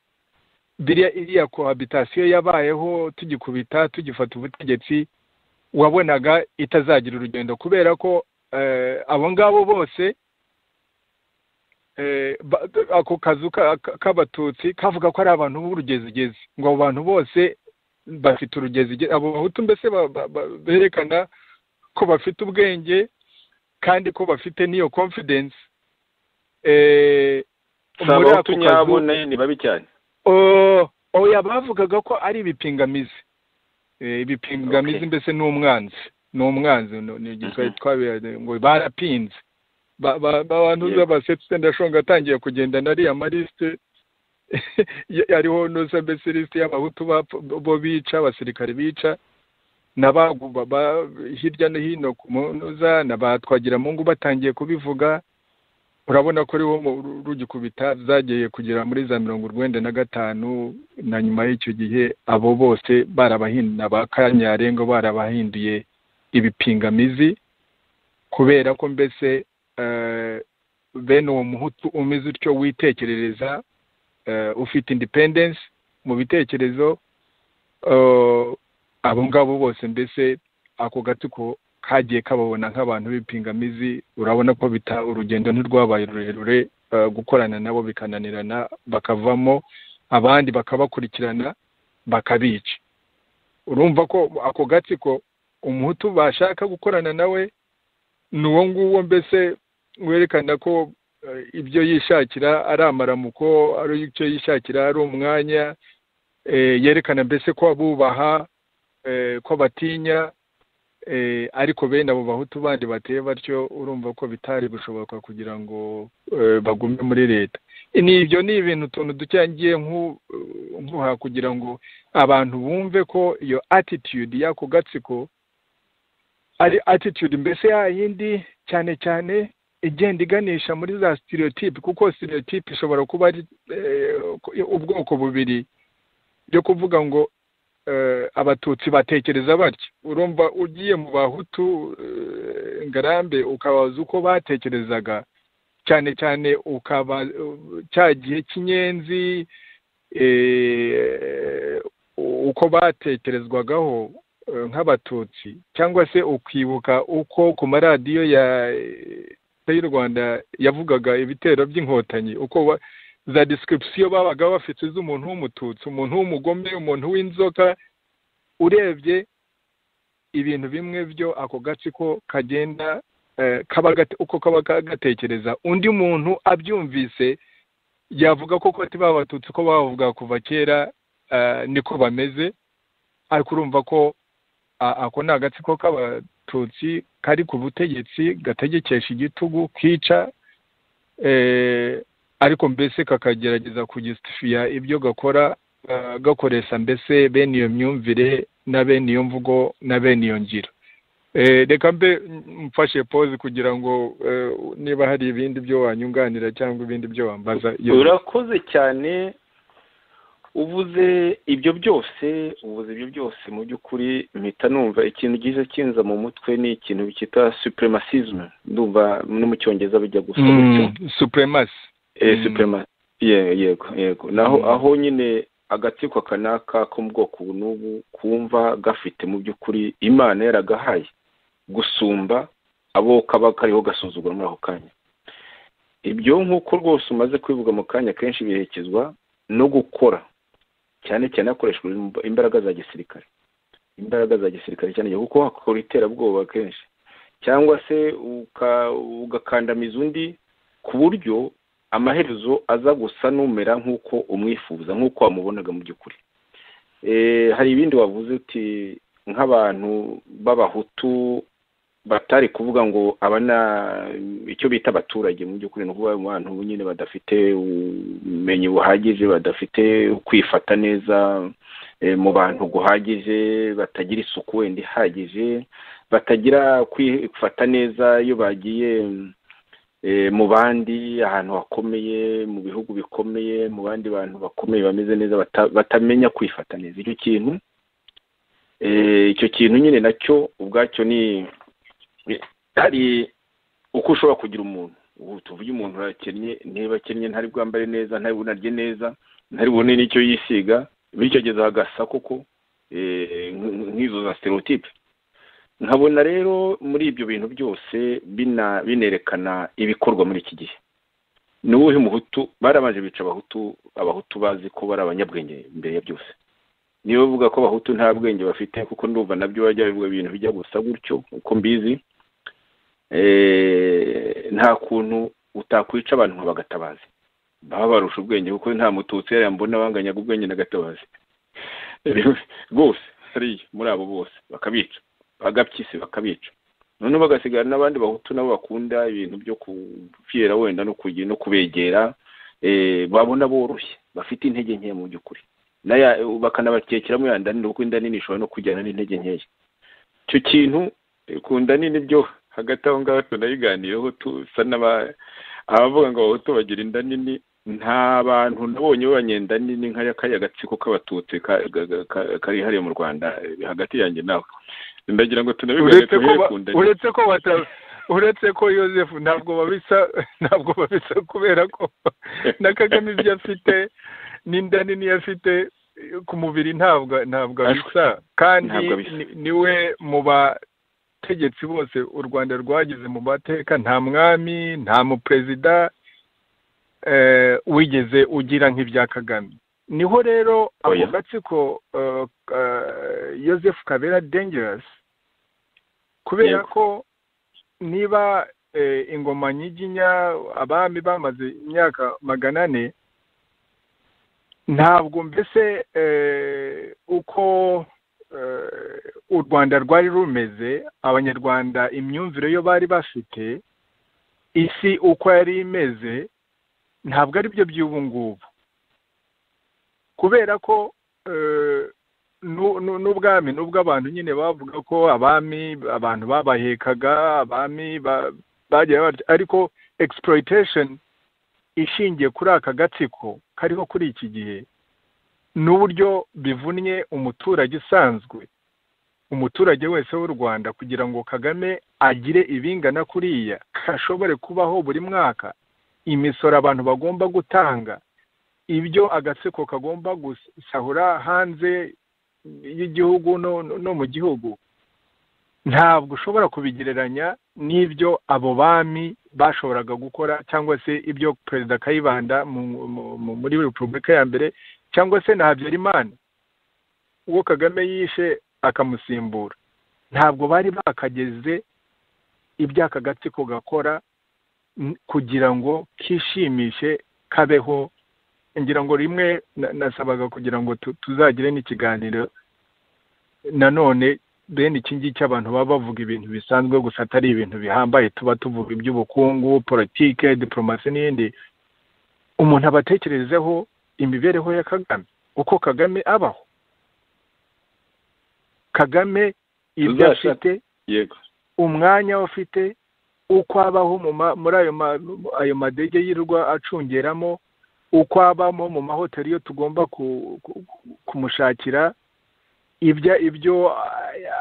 biriya iriya kohabitasiyo yabayeho tugikubita tugifata ubutegetsi wabonaga itazagira urugendo kubera ko abo ngabo bose ako kazu k'abatutsi kavuga ko ari abantu b'urugezigezi ngo abo bantu bose bafite urugezigezi abo bahutu mbese berekana ko bafite ubwenge kandi ko bafite n'iyo confidence abahutu nyabo nayo ni babi cyane oya bavugaga ko ari ibipingamizi ibipingamizi mbese ni umwanzi ni umwanzi ni igisirayeli twabiraga ngo barapinze abantu b'abasetsi ndashonga atangiye kugendana ariya marisite ariho nusa mbese lisite y'abahutu bo bica abasirikare bica n'abaguba hirya no hino ku munuza na ba twagiramungu batangiye kubivuga urabona ko ariho rugikubita zageye kugera muri za mirongo urwenda na gatanu na nyuma y'icyo gihe abo bose barabahinduye ba kanyarengo barabahinduye ibipingamizi kubera ko mbese bene uwo muhutu umeze utyo witekerereza ufite independence mu bitekerezo abo ngabo bose mbese ako gatsiko kagiye kababona nk'abantu b'ipingamizi urabona ko bita urugendo ntirwabaye rurerure gukorana nabo bikananirana bakavamo abandi bakabakurikirana bakabica urumva ko ako gatsiko umuhutu bashaka gukorana nawe ni uwo nguwo mbese werekana ko ibyo yishakira ari amaramuko ari icyo yishakira ari umwanya yerekana mbese ko abubaha ko batinya ariko bene abo bahutu bandi bateye batyo urumva ko bitari gushoboka kugira ngo bagume muri leta ni ibyo ni ibintu utuntu ducyangiye nk'uha kugira ngo abantu bumve ko iyo attitude y'ako gatsiko ari attitude mbese yindi cyane cyane igenda iganisha muri za stereotype kuko stereotype ishobora kuba ari ubwoko bubiri byo kuvuga ngo abatutsi batekereza batyo urumva ugiye mu bahutu ngarambe ukabaza uko batekerezaga cyane cyane ukaba cya gihe cy'inyenzi uko batekerezwagaho nk'abatutsi cyangwa se ukibuka uko ku maradiyo ya y'u rwanda yavugaga ibitero by'inkotanyi uko za disikiripsiyo babaga bafite z'umuntu w'umututsi umuntu w'umugome umuntu w'inzoka urebye ibintu bimwe byo ako gatsiko kagenda uko kaba gatekereza undi muntu abyumvise yavuga ko koti babatutsi ko bavuga kuva kera niko bameze ariko urumva ko ako ni agatsiko k'abatutsi kari ku butegetsi gategekesha igitugu kica ariko mbese kakagerageza kugisifiya ibyo gakora gakoresha mbese bene iyo myumvire na bene iyo mvugo na bene iyo ngiro reka mbe mfashe pose kugira ngo niba hari ibindi byo wanyunganira cyangwa ibindi byo wambaza urakoze cyane uvuze ibyo byose uvuze ibyo byose mu by'ukuri mpita numva ikintu gize kinza mu mutwe ni ikintu bita supremasisme ndumva no mu cyongereza bijya gusa supremasi supremasi yego yego naho aho nyine agatsiko kanaka ko mu bwoko n'ubu kumva gafite mu by'ukuri imana yaragahaye gusumba abo kaba kariho gasuzugura muri ako kanya ibyo nk'uko rwose umaze kwivuga mu kanya kenshi biherekezwa no gukora cyane cyane hakoreshwa imbaraga za gisirikare imbaraga za gisirikare cyane cyane kuko hakora iterabwoba kenshi cyangwa se ugakandamiza undi ku buryo amaherezo aza gusa n'umera nk'uko umwifuza nk'uko wamubonaga mu by'ukuri hari ibindi wavuze uti nk'abantu b'abahutu batari kuvuga ngo aba ni icyo bita abaturage mu by'ukuri ni ukuvuga abantu nyine badafite ubumenyi buhagije badafite kwifata neza mu bantu guhagije batagira isuku wenda ihagije batagira kwifata neza iyo bagiye mu bandi ahantu hakomeye mu bihugu bikomeye mu bandi bantu bakomeye bameze neza batamenya kwifata neza icyo kintu icyo kintu nyine nacyo ubwacyo ni hari uko ushobora kugira umuntu ubu tuvuge umuntu urakennye niba akennye ntari bwambare neza ntari bunarye neza ntari bubone n'icyo yisiga bityo ageza hagasa koko nk'izo za stereotype nkabona rero muri ibyo bintu byose binerekana ibikorwa muri iki gihe ni uwuhe muhutu barabanje bica abahutu abahutu bazi ko bari abanyabwenge mbere ya byose niba bavuga ko abahutu nta bwenge bafite kuko ndumva nabyo bajya bivuga ibintu bijya gusa gutyo uko mbizi nta kuntu utakwica abantu nka bagatabazi baba barusha ubwenge kuko nta mututsi mbona banganyaga ubwenge na gatabazi rwose hariya muri abo bose bakabica bagapyisi bakabica noneho bagasigara n'abandi bahutu nabo bakunda ibintu byo kupfira wenda no kugira no kubegera babona boroshye bafite intege nke mu by'ukuri bakanabakekeramo ya nda nini kuko inda nini ishobora no kujyana n'intege nkeya icyo kintu ku nda nini byo hagati aho ngaho tunayiganiyeho tusa abavuga ngo abahutu bagira inda nini nta bantu nabonye b'abanyenda nini nk'aya gatsiko k'abatutsi kari hariya mu rwanda hagati yanjye nawe ndagira ngo tunabivuge uretse ko uretse ko Joseph ntabwo babisa ntabwo babisa kubera ko na kagame ibyo afite n'inda nini afite ku mubiri ntabwo ntabwo abisa kandi niwe mu bategetsi bose u rwanda rwagize mu mateka nta mwami nta muperezida wigeze ugira nk'ibya kagame niho rero ako gatsiko Joseph kabera dangerous kubera ko niba ingoma nyiginya abami bamaze imyaka magana ane ntabwo mbese uko u rwanda rwari rumeze abanyarwanda imyumvire yo bari bafite isi uko yari imeze ntabwo ari byo by'ubu ngubu kubera ko n'ubwami n'ubwo abantu nyine bavuga ko abami abantu babahekaga abami bagiye ariko exploitation ishingiye kuri aka gatsiko kariho kuri iki gihe n'uburyo bivunnye umuturage usanzwe umuturage wese w'u rwanda kugira ngo kagame agire ibingana kuriya ashobore kubaho buri mwaka imisoro abantu bagomba gutanga ibyo agatsiko kagomba gusahura hanze y'igihugu no mu gihugu ntabwo ushobora kubigereranya n'ibyo abo bami bashoboraga gukora cyangwa se ibyo perezida kayibanda muri repubulika ya mbere cyangwa se na habyarimana uwo kagame yishe akamusimbura ntabwo bari bakageze iby'aka gatsiko gakora kugira ngo kishimishe kabeho ngira ngo rimwe nasabaga kugira ngo tuzagire n'ikiganiro nanone bene iki ngiki abantu baba bavuga ibintu bisanzwe gusa atari ibintu bihambaye tuba tuvuga iby'ubukungu politike diporomasi n'ibindi umuntu aba atekerezeho imibereho ya kagame uko kagame abaho kagame ibyo afite umwanya ufite uko abaho muri ayo madege yirwa acungeramo uko abamo mu mahoteli yo tugomba kumushakira ibyo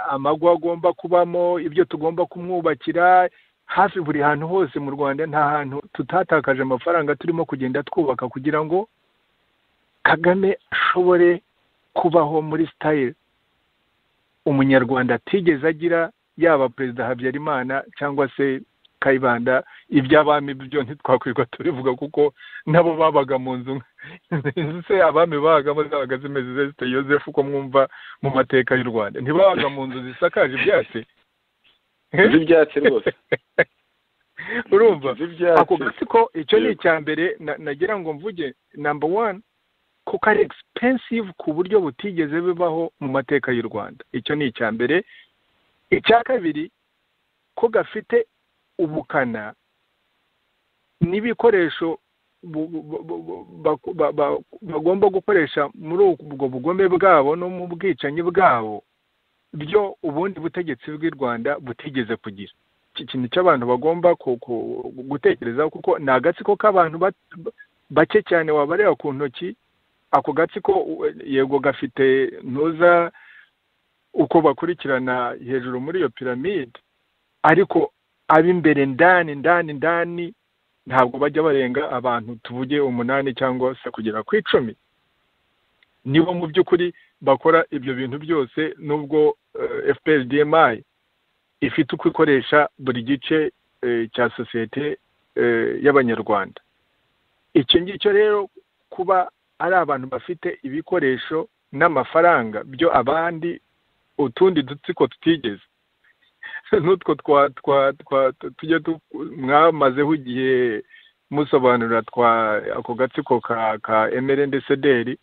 amagwa agomba kubamo ibyo tugomba kumwubakira hafi buri hantu hose mu rwanda nta hantu tutatakaje amafaranga turimo kugenda twubaka kugira ngo kagame ashobore kubaho muri sitayire umunyarwanda atigeze agira yaba perezida habyarimana cyangwa se kayibanda iby'abami byo ntitwakwirwa tubivuga kuko nabo babaga mu nzu se abami babagamo zabaga zimeze zesite yosefu uko mwumva mu mateka y'u rwanda ntibabaga mu nzu zisakaje ibyatsi z'ibyatsi rwose urumva ako gatsiko icyo ni icya mbere nagira ngo mvuge namba wani kuko ari egipensive ku buryo butigeze bibaho mu mateka y'u rwanda icyo ni icya mbere icya kabiri ko gafite ubukana n'ibikoresho bagomba gukoresha muri ubwo bugome bwabo no mu bwicanyi bwabo byo ubundi butegetsi bw'i rwanda butigeze kugira iki kintu cy'abantu bagomba gutekerezaho kuko ni agatsiko k'abantu bake cyane wabareba ku ntoki ako gatsiko yego gafite ntuza uko bakurikirana hejuru muri iyo piramide ariko ab'imbere ndani ndani ndani ntabwo bajya barenga abantu tuvuge umunani cyangwa se kugera ku icumi nibo mu by'ukuri bakora ibyo bintu byose nubwo fprdmi ifite uko ikoresha buri gice cya sosiyete y'abanyarwanda icyo ngicyo rero kuba ari abantu bafite ibikoresho n'amafaranga byo abandi utundi dutsiko tutigeze n'utwo twa twa twa tujya mwamazeho igihe musobanurira twa ako gatsiko ka emerende sederi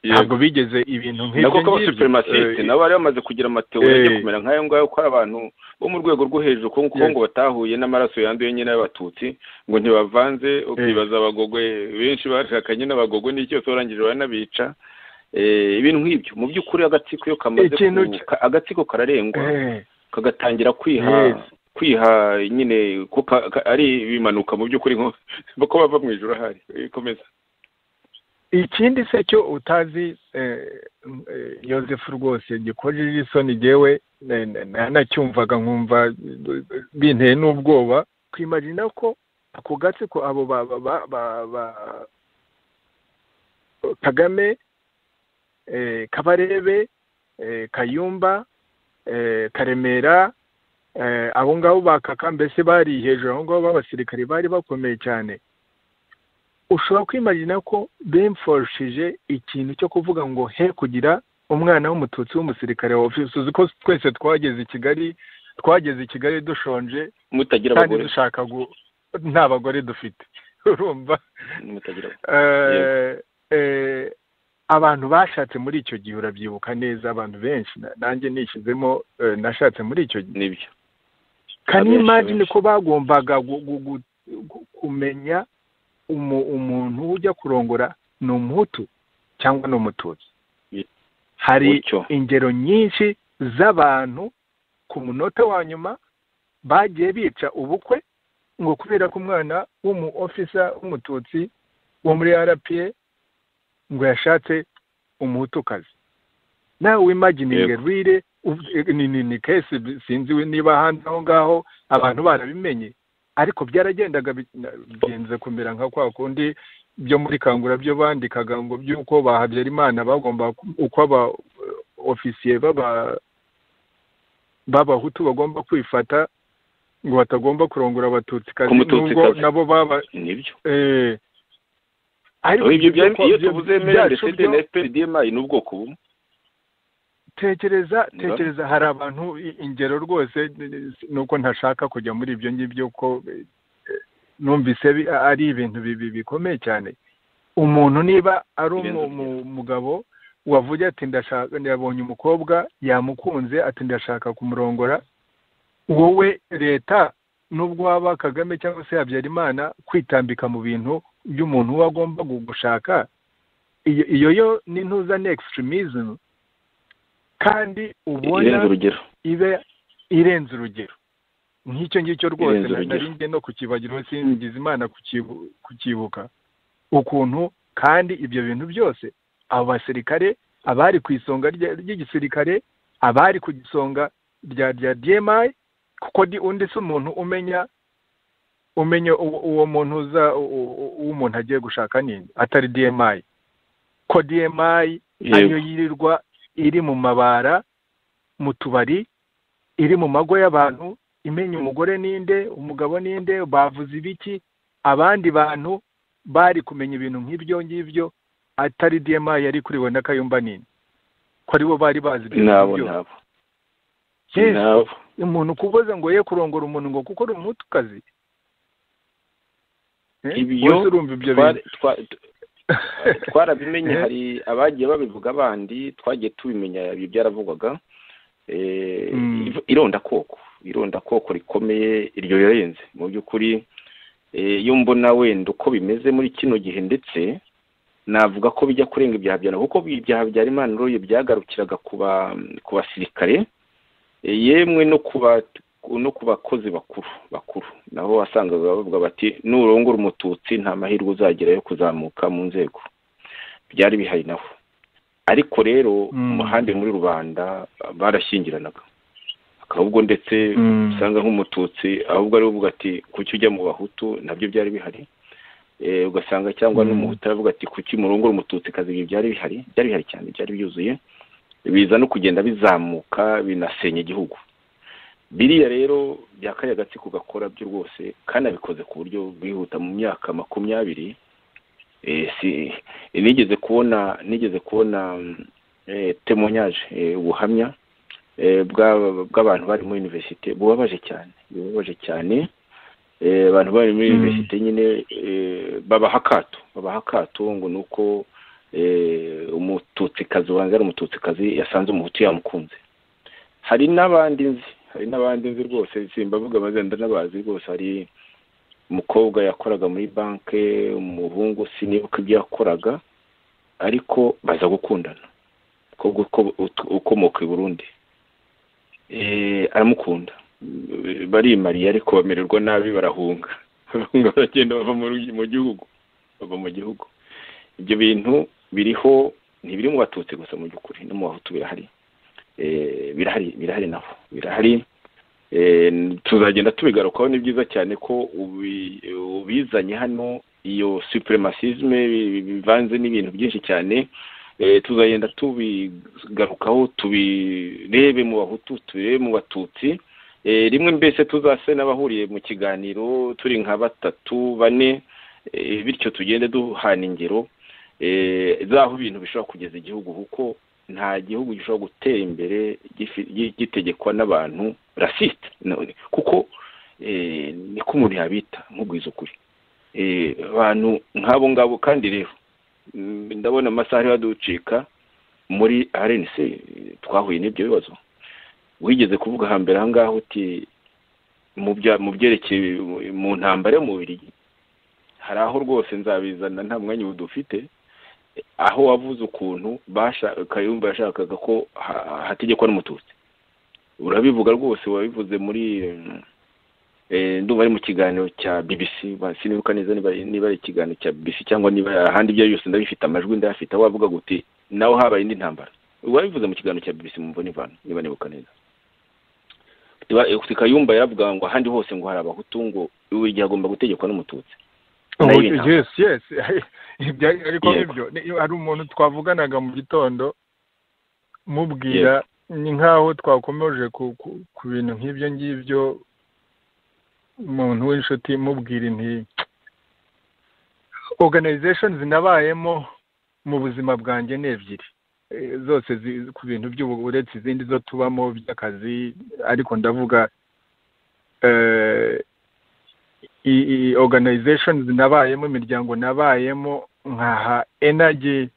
ntabwo bigeze ibintu nako k'abasupemasite nabo bari bamaze kugira amatewe ajya kumera nk'ayo ngayo ko abantu bo mu rwego rwo hejuru ko ngo batahuye n'amaraso yanduye nyine y'abatutsi ngo ntibavanze ukibaza abagogwe benshi bashakanye n'abagogwe n'icyo turangije baranabica ibintu nk'ibyo mu by'ukuri agatsiko iyo kamaze agatsiko kararengwa kagatangira kwiha kwiha nyine kuko ari ibimanuka mu by'ukuri ko bava mu ijoro ahari ikomeza ikindi se cyo utazi yosefu rwose gikojeje isoni ngewe nanacyumvaga nkumva binteye n'ubwoba twimagina ko ako gatsiko abo ba kagame kabarebe kayumba karemera abo ngabo bakaka mbese bari hejuru aho ngabo b'abasirikare bari bakomeye cyane ushobora kwimagina ko bimfashije ikintu cyo kuvuga ngo he kugira umwana w'umututsi w'umusirikare wa ofisi uzi ko twese twageze i kigali twageze i kigali dushonje mutagira abagore dushaka nta bagore dufite urumva abantu bashatse muri icyo gihe urabyibuka neza abantu benshi nanjye nishyizemo nashatse muri icyo gihe nibyo kanimagine ko bagombaga kumenya umuntu ujya kurongora ni umuhutu cyangwa ni umututsi hari ingero nyinshi z'abantu ku munota wa nyuma bagiye bica ubukwe ngo kubera ko umwana w'umu ofisa w'umututsi wo muri rpa ngo yashatse umuhutukazi nawe wimagininge rire ni kesi sinzi niba hanze aho ngaho abantu barabimenye ariko byaragendaga bigenze kumera nka kwa kundi byo muri kangura byo bandikaga ngo by'uko bahabyara imana bagomba uko aba ofisiye b'abahutu bagomba kwifata ngo batagomba kurongora abatutsi kazi n'ubwo nabo baba ariko iyo tuvuze emerande sede na fprdmi ni ubwoko bumwe tekereza tekereza hari abantu ingero rwose nuko ntashaka kujya muri ibyo ngibyo ko numvise ari ibintu bikomeye cyane umuntu niba ari umugabo wavuye ati ndashaka yabonye umukobwa yamukunze ati ndashaka kumurongora wowe leta nubwo waba kagame cyangwa se habyarimana kwitambika mu bintu by'umuntu uba agomba gushaka iyo yo ni ntuzane extremism kandi ubona ibe irenze urugero nk'icyo ngicyo rwose ntaringe no kukibagiraho singize imana kukibuka ukuntu kandi ibyo bintu byose abo basirikare abari ku isonga ry'igisirikare abari ku isonga rya rya dmi kuko undi si umuntu umenya umenya uwo muntu uza umuntu agiye gushaka nini atari dmi ko dmi ariyo yirirwa iri mu mabara mu tubari iri mu mago y'abantu imenya umugore ninde umugabo ninde bavuze ibiki abandi bantu bari kumenya ibintu nk'ibyo ngibyo atari dma yari kuriwe na kayumba nini ko aribo bari bazi ibyo ngibyo umuntu kuboza ngo ye kurongora umuntu ngo kuko uri umutukazi ibyo twarabimenye hari abagiye babivuga abandi twagiye tubimenya ibi byaravugwaga irondakoko irondakoko rikomeye iryo rirenze mu by'ukuri iyo mbona wenda uko bimeze muri kino gihe ndetse navuga ko bijya kurenga ibyaha bya kuko ibyaha bya rimana uruye byagarukiraga ku basirikare yemwe no ku bakozi bakuru bakuru nabo wasangaga bavuga bati nurongora umututsi nta mahirwe uzagira yo kuzamuka mu nzego byari bihari naho ariko rero umuhanda muri rubanda barashyingiranaga ahubwo ndetse usanga nk'umututsi ahubwo ari uvuga ati kuki ujya mu bahutu nabyo byari bihari ugasanga cyangwa n'umuhutu aravuga ati kuki murongora umututsi kazi ibi byari bihari byari bihari cyane byari byuzuye biza no kugenda bizamuka binasenya igihugu biriya rero byakariye agatsiko gakora byo rwose kandi abikoze ku buryo bwihuta mu myaka makumyabiri nigeze kubona nigeze kubona temonyaje ubuhamya bw'abantu bari muri univerisite bubabaje cyane bubabaje cyane abantu bari muri univerisite nyine babaha akato babaha akato ngo ni uko umututsikazi ari umututsikazi yasanze umuhutu yamukunze hari n'abandi nzi hari n'abandi nzi rwose simbavuga abazenda n'abazi rwose hari umukobwa yakoraga muri banki umuhungu sinibuka ibyo yakoraga ariko baza gukundana ukomoka i burundi aramukunda barimariye ariko bamererwa nabi barahunga barahunga baragenda bava mu gihugu bava mu gihugu ibyo bintu biriho ntibiri mu batutsi gusa mu by'ukuri no mu bahutu birahari birahari birahari naho birahari tuzagenda tubigarukaho ni byiza cyane ko ubizanye hano iyo supremacisme bivanze n'ibintu byinshi cyane tuzagenda tubigarukaho tubirebe mu bahutu tubirebe mu batutsi rimwe mbese tuzase n'abahuriye mu kiganiro turi nka batatu bane bityo tugende duhana ingero zaho ibintu bishobora kugeza igihugu kuko nta gihugu gishobora gutera imbere gitegekwa n'abantu rasite kuko niko umuntu yabita nk'ubwiza ukuri abantu nk'abo ngabo kandi rero ndabona amasaha ariho aducika muri arenise twahuye n'ibyo bibazo wigeze kuvuga hambere aha ngaho uti mu byerekeye mu ntambara y'umubiri hari aho rwose nzabizana nta mwanya ubu dufite aho wavuze ukuntu kayumba yashakaga ko hategekwa n'umututsi urabivuga rwose wabivuze muri ndumva ari mu kiganiro cya bbc sinibuka neza niba ari ikiganiro cya bbc cyangwa niba ahandi ibyo byose ndabifite amajwi ndayafite aho wavuga guti naho habaye indi ntambara wabivuze mu kiganiro cya bbc mumva n'ivana niba nibuka neza kayumba yaravuga ngo ahandi hose ngo hari abahutu ngo buri gihe agomba gutegekwa n'umututsi yesi yesi ariko nk'ibyo hari umuntu twavuganaga mu gitondo mubwira ni nk'aho twakomeje ku bintu nk'ibyo ngibyo umuntu w'inshuti mubwira inti oganayizeshoni zinabayemo mu buzima bwanjye ni ebyiri zose ku bintu by'ubu uretse izindi zo tubamo by'akazi ariko ndavuga organizations nabayemo imiryango nabayemo nkaha energy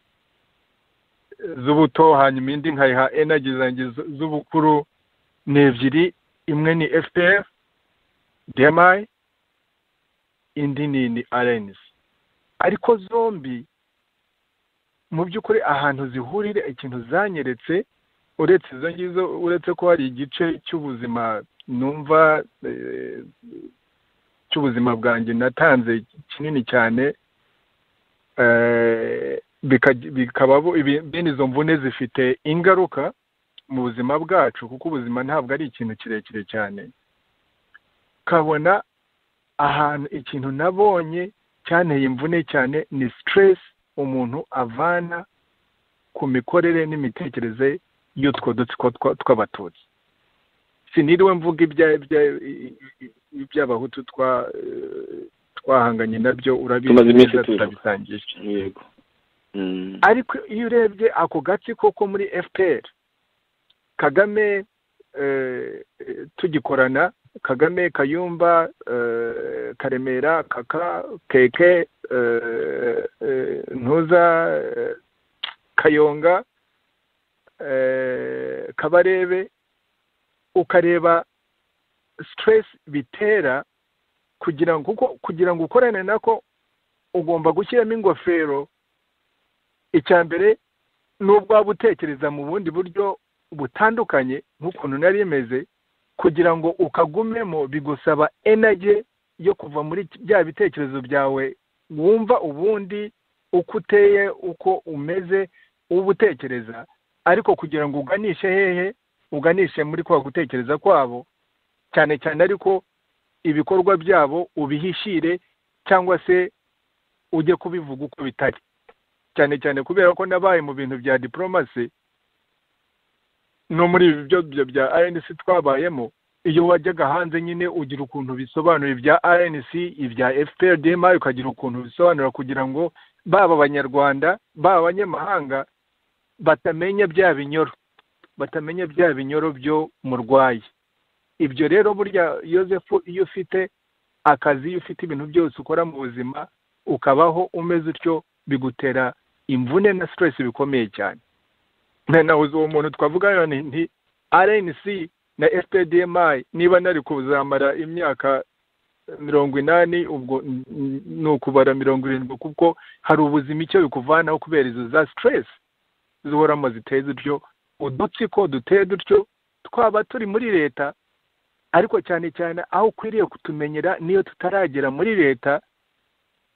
z'ubuto hanyuma indi nkayiha energy zanjye z'ubukuru ni ebyiri imwe ni fpr dmi indi ni ni arens ariko zombi mu by'ukuri ahantu zihurira ikintu zanyeretse uretse izo ngizo uretse ko hari igice cy'ubuzima numva cy'ubuzima bwanjye natanze kinini cyane bikaba bene izo mvune zifite ingaruka mu buzima bwacu kuko ubuzima ntabwo ari ikintu kirekire cyane ukabona ahantu ikintu nabonye cyanteye imvune cyane ni sitiresi umuntu avana ku mikorere n'imitekerereze y'utwo dutsiko tw'abatutsi siniriwe mvuga iby'abahutu twahanganye nabyo urabizi turabisangiye yego ariko iyo urebye ako gatsiko ko muri fpr kagame tugikorana kagame kayumba karemera kaka keke ntuza kayonga kabarebe ukareba sitiresi bitera kugira ngo kugira ngo ukorane nako ugomba gushyiramo ingofero icya mbere n'ubwo waba utekereza mu bundi buryo butandukanye nk'ukuntu nari imeze kugira ngo ukagumemo bigusaba enage yo kuva muri bya bitekerezo byawe wumva ubundi uko uteye uko umeze uba utekereza ariko kugira ngo uganishe hehe uganishe muri kwa gutekereza kwabo cyane cyane ariko ibikorwa byabo ubihishire cyangwa se ujye kubivuga uko bitari cyane cyane kubera ko nabaye mu bintu bya diporomasi no muri ibi byo bya rnc twabayemo iyo wajyaga hanze nyine ugira ukuntu bisobanura ibya rnc ibya fprdma ukagira ukuntu bisobanura kugira ngo baba abanyarwanda baba abanyamahanga batamenya bya binyoro batamenya bya binyoro byo murwaye ibyo rero burya yosefu iyo ufite akazi iyo ufite ibintu byose ukora mu buzima ukabaho umeze utyo bigutera imvune na siteresi bikomeye cyane nabuze uwo muntu twavuga nti rnc na fpdmi niba nari kuzamara imyaka mirongo inani ubwo ni ukubara mirongo irindwi kuko hari ubuzima icyo bikuvanaho kubera izo za siteresi zihoramo ziteye dutyo udutsiko duteye dutyo twaba turi muri leta ariko cyane cyane aho ukwiriye kutumenyera niyo tutaragera muri leta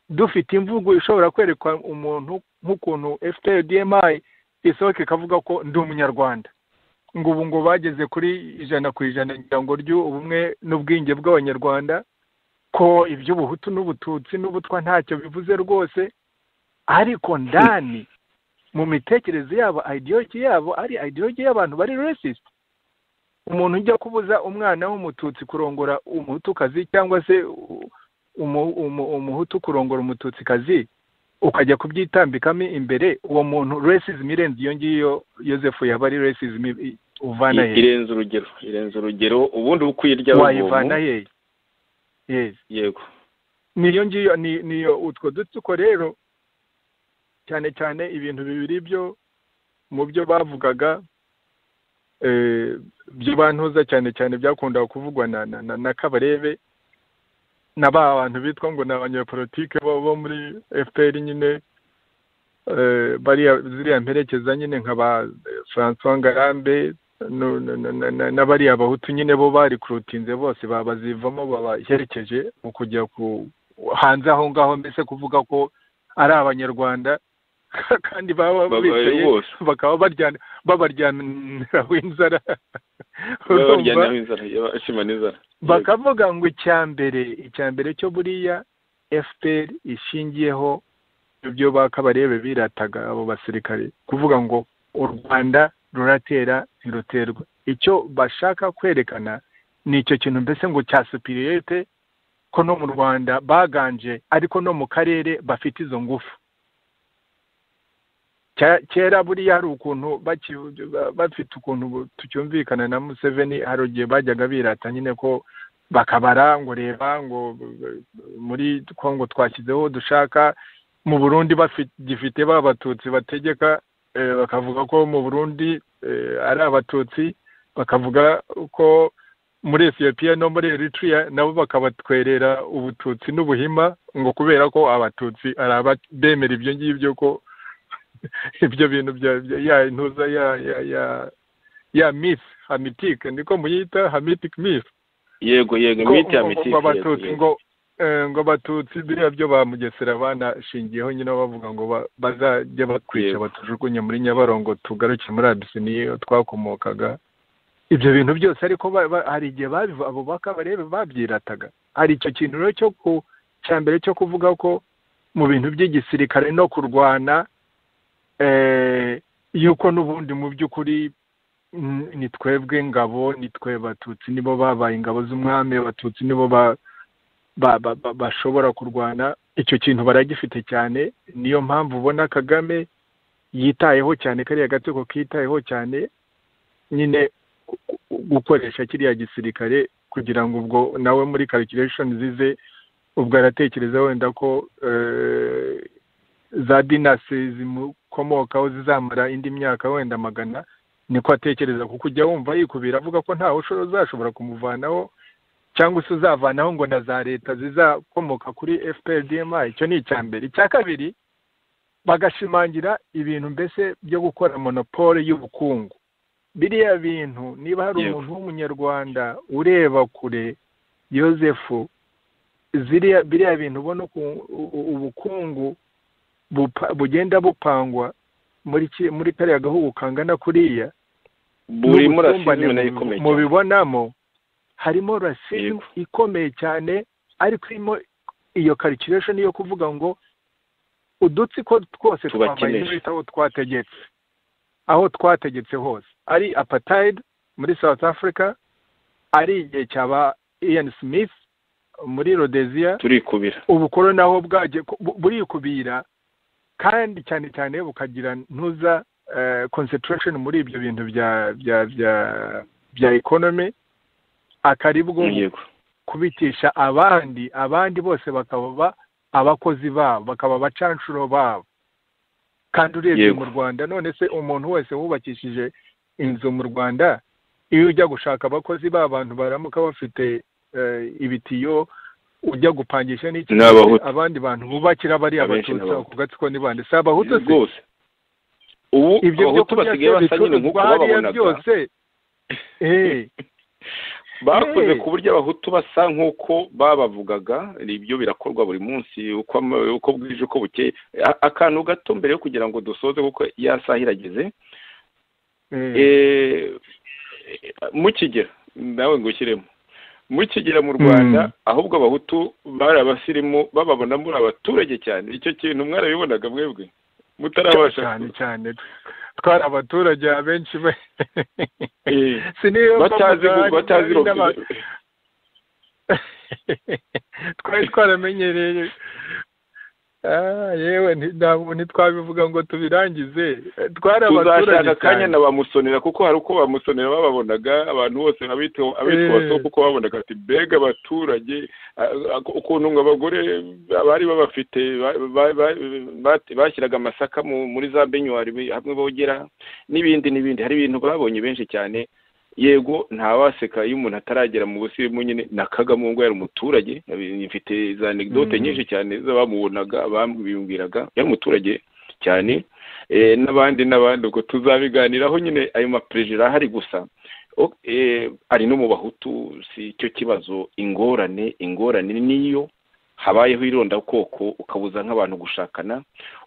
dufite imvugo ishobora kwerekwa umuntu nk'ukuntu fpdmi isohoka ikavuga ko ndi umunyarwanda ngo ubu ngo bageze kuri ijana ku ijana ngo ry'ubumwe n'ubwinge bw'abanyarwanda ko iby'ubuhutu n'ubututsi n'ubutwa ntacyo bivuze rwose ariko ndani mu mitekerereze yabo ideologi yabo ari ideologi y'abantu bari resisite umuntu ujya kubuza umwana w'umututsi kurongora umuhutukazi cyangwa se umuhutu kurongora umututsikazi ukajya kubyitambikamo imbere uwo muntu resizm irenze iyo ngiyo yosefu yaba ari resizm uvana hehe irenze urugero irenze urugero ubundi uba ukwiye irya wayivana hehe yego niyo ngiyo niyo utwo dutsiko rero cyane cyane ibintu bibiri byo mu byo bavugaga by'ubantuza cyane cyane byakundaga kuvugwa na kabarebe na ba bantu bitwa ngo ni abanyepolitike bo muri fpr nyine ziriya mperekeza nyine nka ba francois ngarambe n'abariya bahutu nyine bo barikurutinze bose babazivamo babaherekeje mu kujya hanze aho ngaho mbese kuvuga ko ari abanyarwanda kandi baba bicaye bakaba babaryamiraho inzara bakavuga ngo icya mbere icya mbere cyo buriya fpr ishingiyeho ibyo bakabarebe birataga abo basirikare kuvuga ngo u rwanda ruratera ntiruterwa icyo bashaka kwerekana ni icyo kintu mbese ngo cya supiriyete ko no mu rwanda baganje ariko no mu karere bafite izo ngufu kera buriya hari ukuntu bafite ukuntu tucyumvikana na museveni hari igihe bajyaga birata nyine ko bakabara ngo reba ngo muri kongo twashyizeho dushaka mu burundi gifite ba batutsi bategeka bakavuga ko mu burundi ari abatutsi bakavuga ko muri etiyopiya no muri eritrea nabo bakabatwerera ubututsi n'ubuhima ngo kubera ko abatutsi ari abemera ibyo ngibyo ko ibyo bintu bya ya intuza ya ya ya ya myth hamitike niko muyita hamitic myth yego yego myth hamitike abatutsi ngo ngo abatutsi biriya byo bamugesera banashingiyeho nyine bavuga ngo bazajya batwica batujugunye muri nyabarongo tugaruke muri abisiniya twakomokaga ibyo bintu byose ariko hari igihe abo bakabarebe babyirataga hari icyo kintu rero cyo ku cya mbere cyo kuvuga ko mu bintu by'igisirikare no kurwana yuko n'ubundi mu by'ukuri ni twebwe ngabo ni twe batutsi nibo babaye ingabo z'umwami abatutsi nibo bashobora kurwana icyo kintu baragifite cyane niyo mpamvu ubona kagame yitayeho cyane kariya gatsiko kitayeho cyane nyine gukoresha kiriya gisirikare kugira ngo ubwo nawe muri karikiresheni zize ubwo aratekereza wenda ko za dinasi zimukomokaho zizamara indi myaka wenda magana niko atekereza kuko ujya wumva yikubira avuga ko ntawe uzashobora kumuvanaho cyangwa se uzavanaho ngo na za leta zizakomoka kuri fprdma icyo ni icya mbere icya kabiri bagashimangira ibintu mbese byo gukora monopole y'ubukungu biriya bintu niba hari umuntu w'umunyarwanda ureba kure yosefu biriya bintu ubona ubukungu bugenda bupangwa muri muri kariya gahugu kangana kuriya mubibonamo harimo rasimu ikomeye cyane ariko irimo iyo karikiresheni yo kuvuga ngo udutsiko twose twambaye imyenda aho twategetse aho twategetse hose ari apatayidi muri south africa ari igihe cyaba ian smith muri rhodesiya turikubira ubukoroni naho bwagiye bu- burikubira kandi cyane cyane bukagira ntuza eh, concentration muri ibyo bintu bya bya bya bya economy akari bwo yego kubitisha abandi abandi bose bakaba ba- abakozi babo bakaba abacanshuro babo kandi urebye Yego. mu rwanda none se umuntu wese wubakishije inzu mu rwanda iyo ujya gushaka abakozi b'abantu baramuka bafite eh, ibitiyo ujya gupangisha n'iki Ni Abahutu. abandi bantu bubakira bariya Abenshi ni abatutsi Abahutu. ako gatsiko ni bande si abahutu se rwose ubu ibyo byo abahutu kurya basigaye basa nyine nk'uko bicuruzwa hariya bababonaga byose eh, bakoze Hey. ku buryo abahutu basa nk'uko babavugaga ibyo birakorwa buri munsi uko ama- uko bwije uko bukeye A- akantu gato mbere yo kugira ngo dusoze kuko yasaha irageze eh, Eh, mu kigera nawe ngo ushyiremo mu kigera mu rwanda Mm. ahubwo abahutu bari abasirimu bababona muri abaturage cyane icyo kintu mwarabibonaga mwebwe mutarabasha cyane cyane twari abaturage abenshi be Eh, siniyo batazi gu- mbavuga, batazi hari n'aba- ro- twari twaramenyereye Ah, yewe nti- ntabwo ntitwabivuga ngo tubirangize tuzashaka twari abaturage akanya cyane. na bamusonera kuko hari uko bamusonera bababonaga abantu bose abitwa abitwa Eh. so kuko babonaga ati mbega abaturage a- a- ukuntu ngo abagore bari babafite ba- ba- ba- bati- bashyiraga amasaka mu- muri za benyuwari bi- hamwe bogera n'ibindi n'ibindi hari ibintu babonye benshi cyane yego ntawaseka iyo umuntu ataragera mu busirimu nyine na kagame ubwo yari umuturage mfite za anegdote Mm. nyinshi cyane z'abamubonaga bambwiraga yari umuturage cyane eh, n'abandi n'abandi ubwo tuzabiganiraho nyine ayo maperezida ahari gusa O- eh, ari no mu bahutu si cyo kibazo ingorane ingorane niyo habayeho irondakoko ukabuza nk'abantu gushakana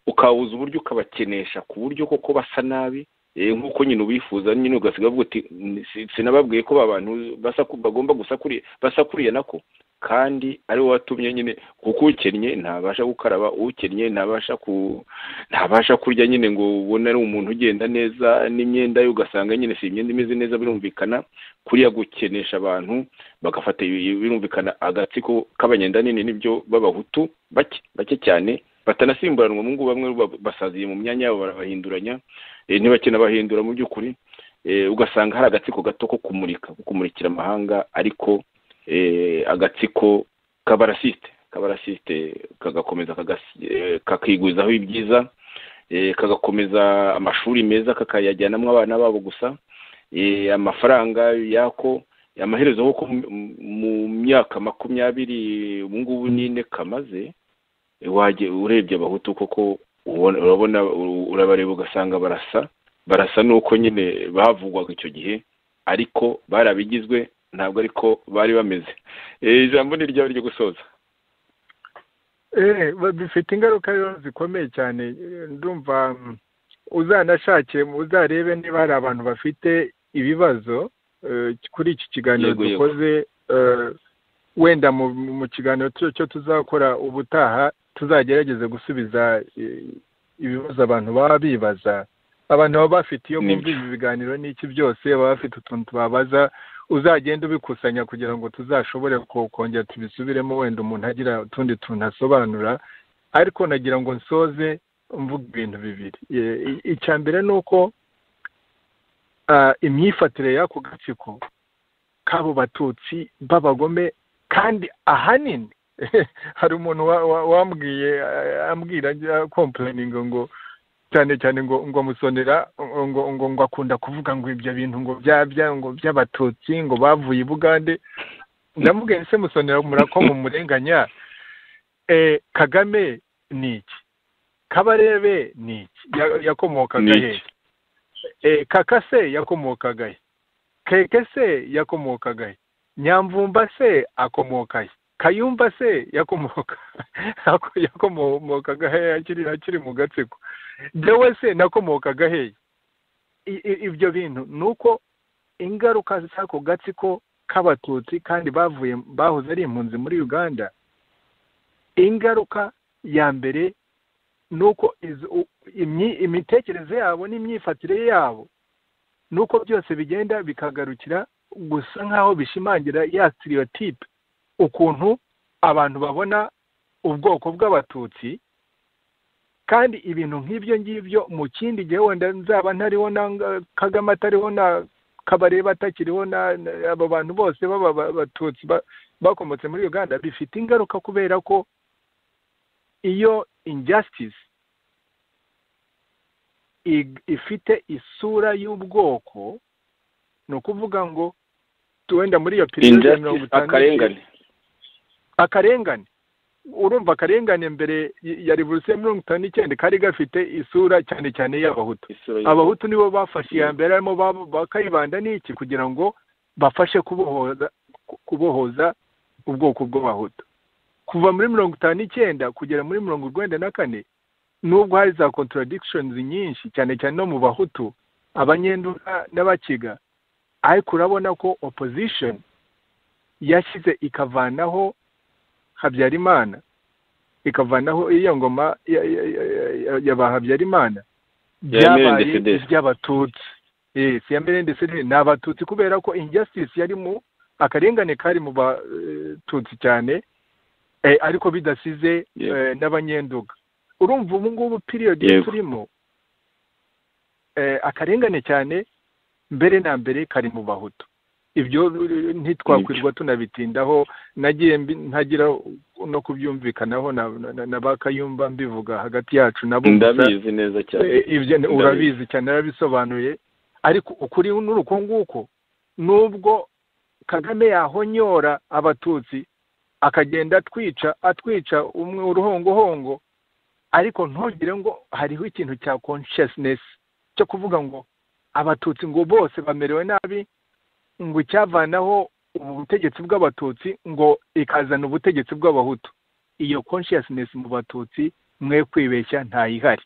ukabuza uburyo ukabakenesha ku buryo koko basa nabi eh, nk'uko nyine ubifuza nyine ugasiga uvuga uti "Ni- si- sinababwiye ko ba bantu basaku- bagomba gusakuriya basakuriye nako kandi ari wowe watumye nyine kuko ukennye ntabasha gukaraba ukennye ntabasha ku ntabasha kurya nyine ngo ubone ari umuntu ugenda neza n'imyenda ye ugasanga nyine si imyenda imeze neza birumvikana kuriya gukenesha abantu bagafata ibi- birumvikana agatsiko k'abanyenda nini nibyo b'abahutu bake bake cyane batanasimburanwa mu ngubu bamwe ba- basaziye mu myanya yabo barabahinduranya eh, ntibakina bahindura mu by'ukuri eh, ugasanga hari agatsiko gato ko kumurika ko kumurikira amahanga ariko eh, agatsiko k'abarasiste k'abarasiste kagakomeza kagas- eh, kakigwizaho ibyiza eh, kagakomeza amashuri meza kakayajyanamo abana babo gusa eh, amafaranga yako amaherezo kuko mu- mu myaka makumyabiri ubu ngubu n'ine kamaze eh, wajye urebye abahutu koko ubona- urabona u- urabareba ugasanga barasa barasa n'uko nyine bavugwaga icyo gihe ariko bari abigizwe ntabwo ariko bari bameze Eh, ijambo ni ryawe ryo gusoza Eh, ba- bifite ingaruka rero zikomeye cyane Eh, ndumva mm, uzanashake uzarebe niba hari abantu bafite ibibazo eh, kuri iki kiganiro Yego, yego. dukoze eh, wenda mu mu kiganiro cyo cyo tuzakora ubutaha tuzagerageze gusubiza eh, ibibazo abantu baba bibaza abantu baba bafite iyo Nibyo. bumva ibi biganiro n'iki byose baba bafite utuntu babaza uzagenda ubikusanya kugira ngo tuzashobore ko- kongera tubisubiremo wenda umuntu agira utundi tuntu asobanura ariko nagira ngo nsoze mvuga ibintu bibiri Ye- i- icya mbere ni uko ah, imyifatire y'ako gatsiko k'abo batutsi b'abagome kandi ahanini hari umuntu wa- wa- wambwiye ah, ambwira ajya kompuraninga ngo cyane cyane ngo ngo musonera ngo ngo ngo akunda kuvuga ngo ibyo bintu ngo byabya ngo by'abatutsi ngo bavuye i bugande ndamubwiye se musonera murakoma umurenganya eh, kagame ni iki kabarebe ni iki Ya- yakomokaga Ni iki? hehe Eh, kaka se yakomokaga he keke se yakomokaga he nyamvumba se akomoka he kayumba se yakomoka ako- yakomokaga he akiri akiri mu gatsiko jewe se nakomokaga he I- i- ibyo bintu ni uko ingaruka z'ako gatsiko k'abatutsi kandi bavuye bahoze ari impunzi muri uganda ingaruka ya mbere nuko izo- u- imyi- imitekerereze yabo n'imyifatire yabo nuko byose bigenda bikagarukira gusa nk'aho bishimangira ya sitiyotipe ukuntu abantu babona ubwoko bw'abatutsi kandi ibintu nk'ibyo ngibyo mu kindi gihe wenda nzaba ntariho na kagame atariho na kabareba atakiriho na abo bantu bose b'abatutsi bakomotse muri uganda bifite ingaruka kubera ko iyo injustice ifite isura y'ubwoko ni ukuvuga ngo wenda muri iyo perezida ya mirongo itanu akarengane akarengane urumva akarengane mbere ya revolusiyo ya mirongo itanu n'icyenda kari gafite isura cyane cyane y'abahutu abahutu nibo bafashe iya mbere harimo bakayibanda n'iki kugira ngo bafashe kubohoza kubohoza ubwoko bw'abahutu kuva muri mirongo itanu n'icyenda kugera muri mirongo urwenda na kane nubwo hari za contradictions nyinshi cyane cyane no mu bahutu abanyenduka n'abakiga ariko urabona ko opposition yashyize ikavanaho habyarimana ikavanaho iyo ngoma ya ba habyarimana byabaye iby'abatutsi yesi ya mbere ndetse ni abatutsi kubera ko injustice yari mu akarengane kari mu batutsi cyane ariko bidasize n'abanyenduga urumva ubu ngubu piriyodi turimo akarengane cyane mbere na mbere kari mu bahutu ibyo ntitwakwirwa tunabitindaho nagiye ntagira no kubyumvikanaho na bakayumba mbivuga hagati yacu nabo ndabizi neza cyane urabizi cyane narabisobanuye ariko ukuri n'uruko nguko nubwo kagame yahonyora abatutsi akagenda atwica atwica umwe uruhongohongo ariko ntugire ngo hariho ikintu cya consciousness cyo kuvuga ngo abatutsi ngo bose bamerewe nabi ngo icyavanaho ubutegetsi bw'abatutsi ngo ikazana ubutegetsi bw'abahutu iyo consciousness mu batutsi mwe kwibeshya ntayihari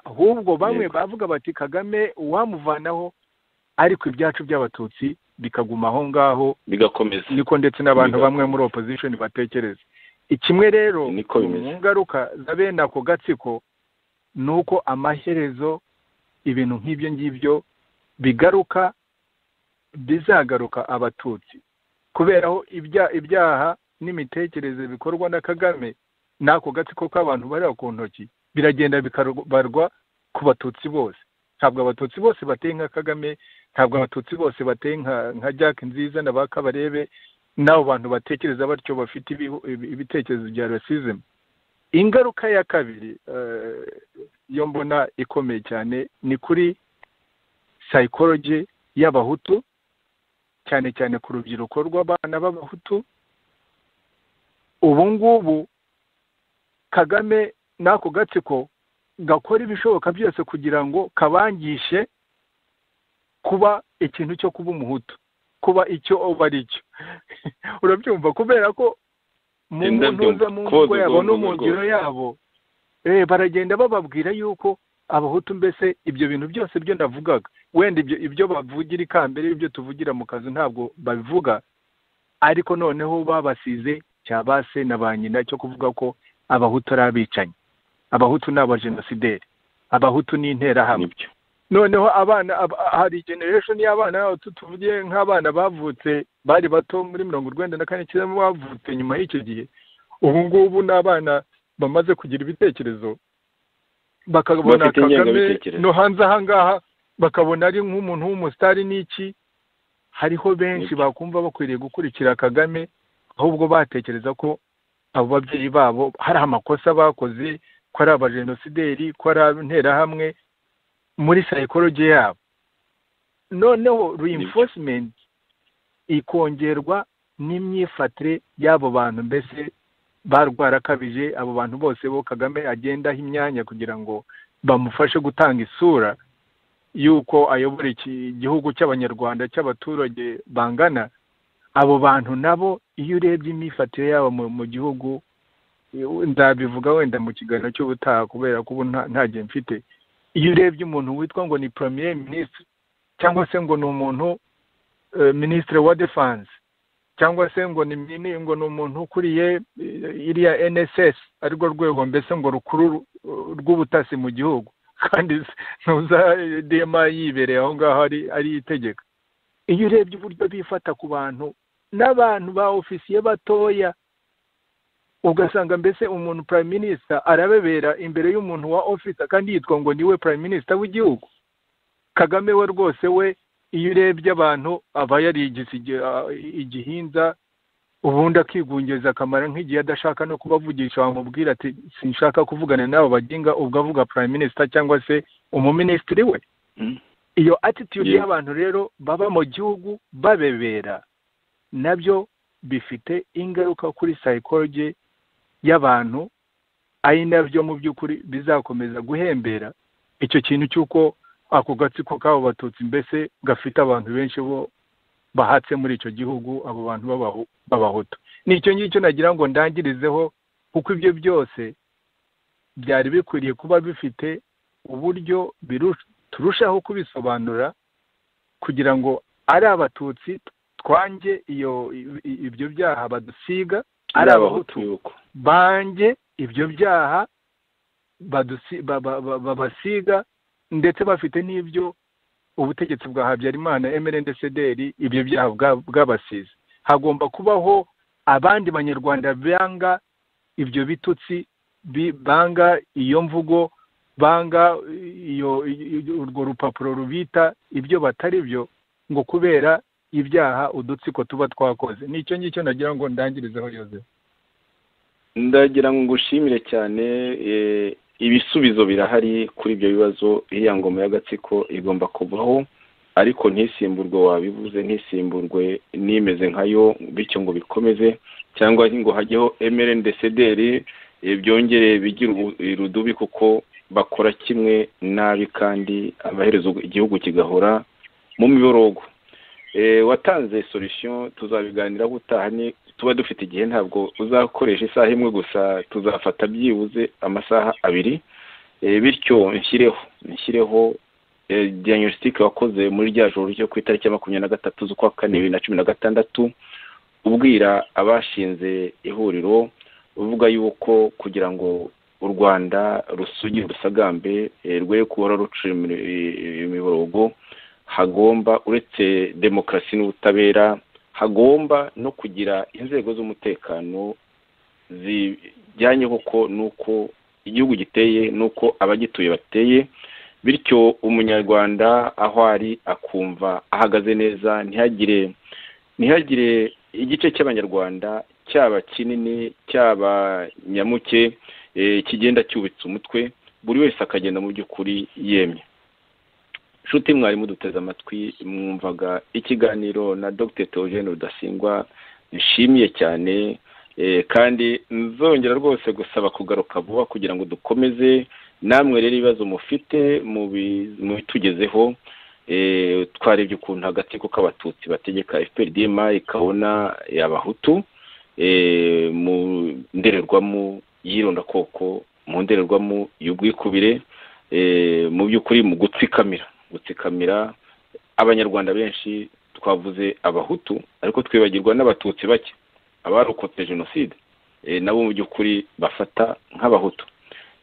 ahubwo bamwe bavuga bati kagame uwamuvanaho ariko ibyacu by'abatutsi bikaguma aho ngaho bigakomeza niko ndetse n'abantu bamwe muri opposition batekereza ikimwe rero mu ngaruka za bene ako gatsiko ni uko amaherezo ibintu nk'ibyo ngibyo bigaruka bizagaruka abatutsi kubera aho ibyaha n'imitekerereze bikorwa na kagame n'ako gatsiko k'abantu bari ku ntoki biragenda bikabarwa ku batutsi bose ntabwo abatutsi bose bateye nka kagame ntabwo abatutsi bose bateye nka jack nziza na ba kabarebe n'abo bantu batekereza batyo bafite ibitekerezo bya rasizemu ingaruka ya kabiri yo mbona ikomeye cyane ni kuri sayikoroji y'abahutu cyane cyane ku rubyiruko rw'abana b'abahutu ubu ngubu kagame n'ako gatsiko gakora ibishoboka byose kugira ngo kabangishe kuba ikintu cyo kuba umuhutu kuba icyo uba ari cyo urabyumva kubera ko mu ntuza mu ngo yabo no mu ngiro yabo baragenda bababwira yuko abahutu mbese ibyo bintu byose byo ndavugaga wenda ibyo ibyo bavugira ikambere ibyo tuvugira mu kazi ntabwo babivuga ariko noneho babasize cyabase na ba nyina cyo kuvuga ko abahutu ari abicanyi abahutu ni abajenosideri abahutu ni interahamwe noneho abana hari generation y'abana bacu tuvuge nk'abana bavutse bari bato muri mirongo urwenda na kane cyenda bavutse nyuma y'icyo gihe ubu ngubu n'abana bamaze kugira ibitekerezo bakabona kagame no hanze aha ngaha bakabona ari nk'umuntu w'umusitari n'iki hariho benshi bakumva bakwiriye gukurikira kagame ahubwo batekereza ko abo babyeyi babo hari amakosa bakoze ko ari abajenosideri ko ari interahamwe muri sayikoroji yabo noneho reinforcement ikongerwa n'imyifatire y'abo bantu mbese barwarakabije abo bantu bose bo kagame agendaho imyanya kugira ngo bamufashe gutanga isura y'uko ayobora iki gihugu cy'abanyarwanda cy'abaturage bangana abo bantu nabo iyo urebye imyifatire yabo mu gihugu ndabivuga wenda mu kiganiro cy'ubutaha kubera ko ubu nta gihe mfite iyo urebye umuntu witwa ngo ni premier minisitiri cyangwa se ngo ni umuntu minisitiri wa defanse cyangwa se ngo ni ngo ni umuntu ukuriye iriya nss arirwo rwego mbese ngo rukuru rw'ubutasi mu gihugu kandi ntuza dema yibereye aho ngaho ari itegeka iyo urebye uburyo bifata ku bantu n'abantu ba ofisiye batoya ugasanga mbese umuntu prime minister arabebera imbere y'umuntu wa office kandi yitwa ngo niwe prime minister w'igihugu kagame we rwose we iyo urebye abantu aba yarigize igihinda ubundi akigungiza akamaro nk'igihe adashaka no kubavugisha wamubwira ati sinshaka kuvugana n'abo bagenga ubwo avuga prime minister cyangwa se umuminisitiri we iyo attitude Yeah. y'abantu rero baba mu gihugu babebera nabyo bifite ingaruka kuri psychology y'abantu ari nabyo mu by'ukuri bizakomeza guhembera icyo kintu cy'uko ako gatsiko k'abo batutsi mbese gafite abantu benshi bo bahatse muri icyo gihugu abo bantu b'abahu- b'abahutu ni icyo ngicyo nagira ngo ndangirizeho kuko ibyo byose byari bikwiriye kuba bifite uburyo biru- turushaho kubisobanura kugira ngo ari abatutsi twange iyo i- i- ibyo byaha badusiga ari abahutu yuko banjye ibyo byaha badusi- ba- ba- ba- babasiga ndetse bafite n'ibyo ubutegetsi bwa habyarimana emerende sederi ibyo byaha bwa- bwabasize hagomba kubaho abandi banyarwanda banga ibyo bitutsi bi- banga iyo mvugo banga iyo iyo- urwo rupapuro rubita ibyo batari byo ngo kubera ibyaha udutsiko tuba twakoze ni icyo ngicyo nagira ngo ndangirizeho yozefu ndagira ngo ngushimire cyane eh, ibisubizo birahari kuri ibyo bibazo iriya ngoma y'agatsiko igomba kuvaho ariko ntisimburwe wabivuze ntisimburwe nimeze nkayo bityo ngo bikomeze cyangwa ngo hajyeho emerende sederi byongere bigire ubu- irudubi kuko bakora kimwe nabi kandi amaherezo igihugu kigahora mu miborogo Eh, watanze solution tuzabiganiraho utaha ni tuba dufite igihe ntabwo uzakoresha isaha imwe gusa tuzafata byibuze amasaha abiri Eh, bityo nshyireho nshyireho eh, diagnostic wakoze muri rya joro ryo ku itariki ya makumyabiri na gatatu z'ukwa kane bibiri na cumi na gatandatu ubwira abashinze ihuriro uvuga yuko kugira ngo u rwanda rusugire urusagambe eh, rwe kuba ruciye imi- imiborogo hagomba uretse demokarasi n'ubutabera hagomba no kugira inzego z'umutekano zijyanye koko n'uko igihugu giteye n'uko abagituye bateye bityo umunyarwanda aho ari akumva ahagaze neza ntihagire ntihagire igice cy'abanyarwanda cyaba kinini cyaba nyamuke eh, kigenda cyubitse umutwe buri wese akagenda mu by'ukuri yemye nshuti mwari muduteze amatwi mwumvaga ikiganiro na dr theogene rudasingwa nshimiye cyane eh, kandi nzongera rwose gusaba kugaruka vuba kugira ngo dukomeze namwe rero ibibazo mufite mubi- mubitugezeho eh, twarebye ukuntu agatsiko k'abatutsi bategeka fprdm ikabona abahutu eh, mu ndorerwamo y'irondakoko mu ndorerwamo y'ubwikubire eh, mu by'ukuri mu gutsikamira gutsikamira abanyarwanda benshi twavuze abahutu ariko twibagirwa n'abatutsi bake abarokotse jenoside eh, nabo mu by'ukuri bafata nk'abahutu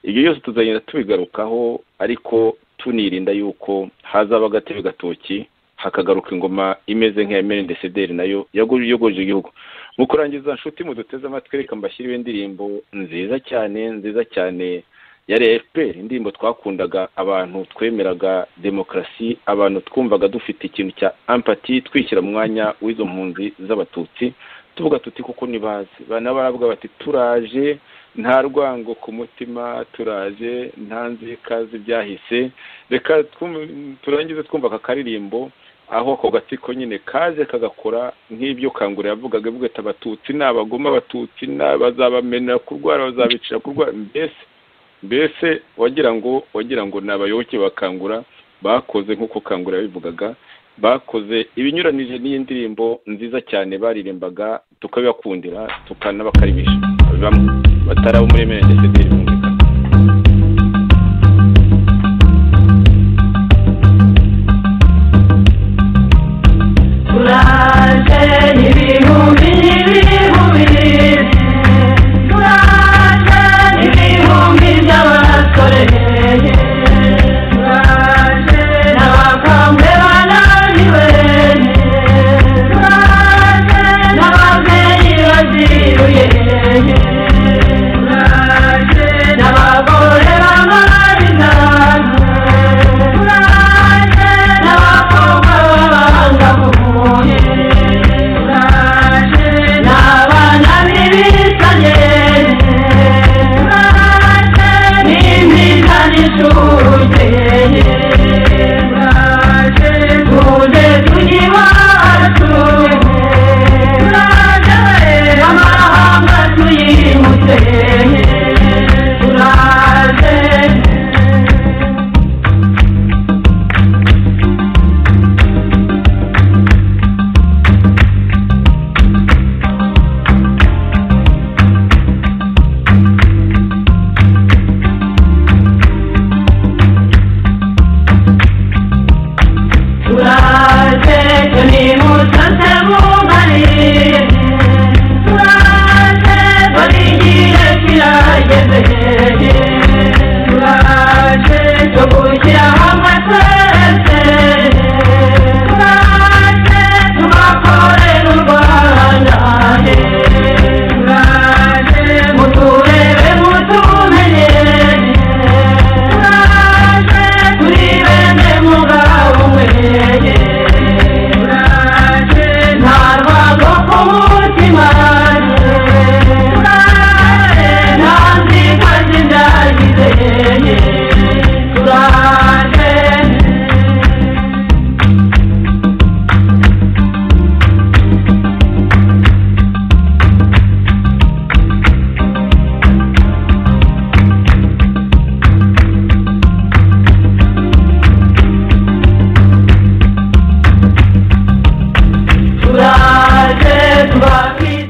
ibyo byose tuzagenda tubigarukaho ariko tunirinda yuko hazaba agatebe gatoki hakagaruka ingoma imeze nk'iya merende sederi nayo yago- yogoje igihugu mu kurangiza nshuti muduteze amatwi reka mbashyiriwe indirimbo nziza cyane nziza cyane yari efuperi indirimbo twakundaga abantu twemeraga demokarasi abantu twumvaga dufite ikintu cya ampati twishyira mu mwanya w'izo mpunzi z'abatutsi tuvuga tuti kuko nibaze banabavuga bati turaje nta rwango ku mutima turaje nta nzika z'ibyahise reka twum- turangize twumva aka karirimbo aho ako gatsiko nyine kaje kagakora nk'ibyo kangura yavugaga avuga ati abatutsi ni abagoma abatutsi ni bazabamenera kurwara bazabicira kurwara mbese mbese wagira ngo wagira ngo ni abayoboke bakangura bakoze nk'uko kangura yabivugaga bakoze ibinyuranije n'iyi ndirimbo nziza cyane baririmbaga tukabibakundira tukanabakarimisha bamwe batari abo muri emerende sederi bumvikana Uraje ibihumbi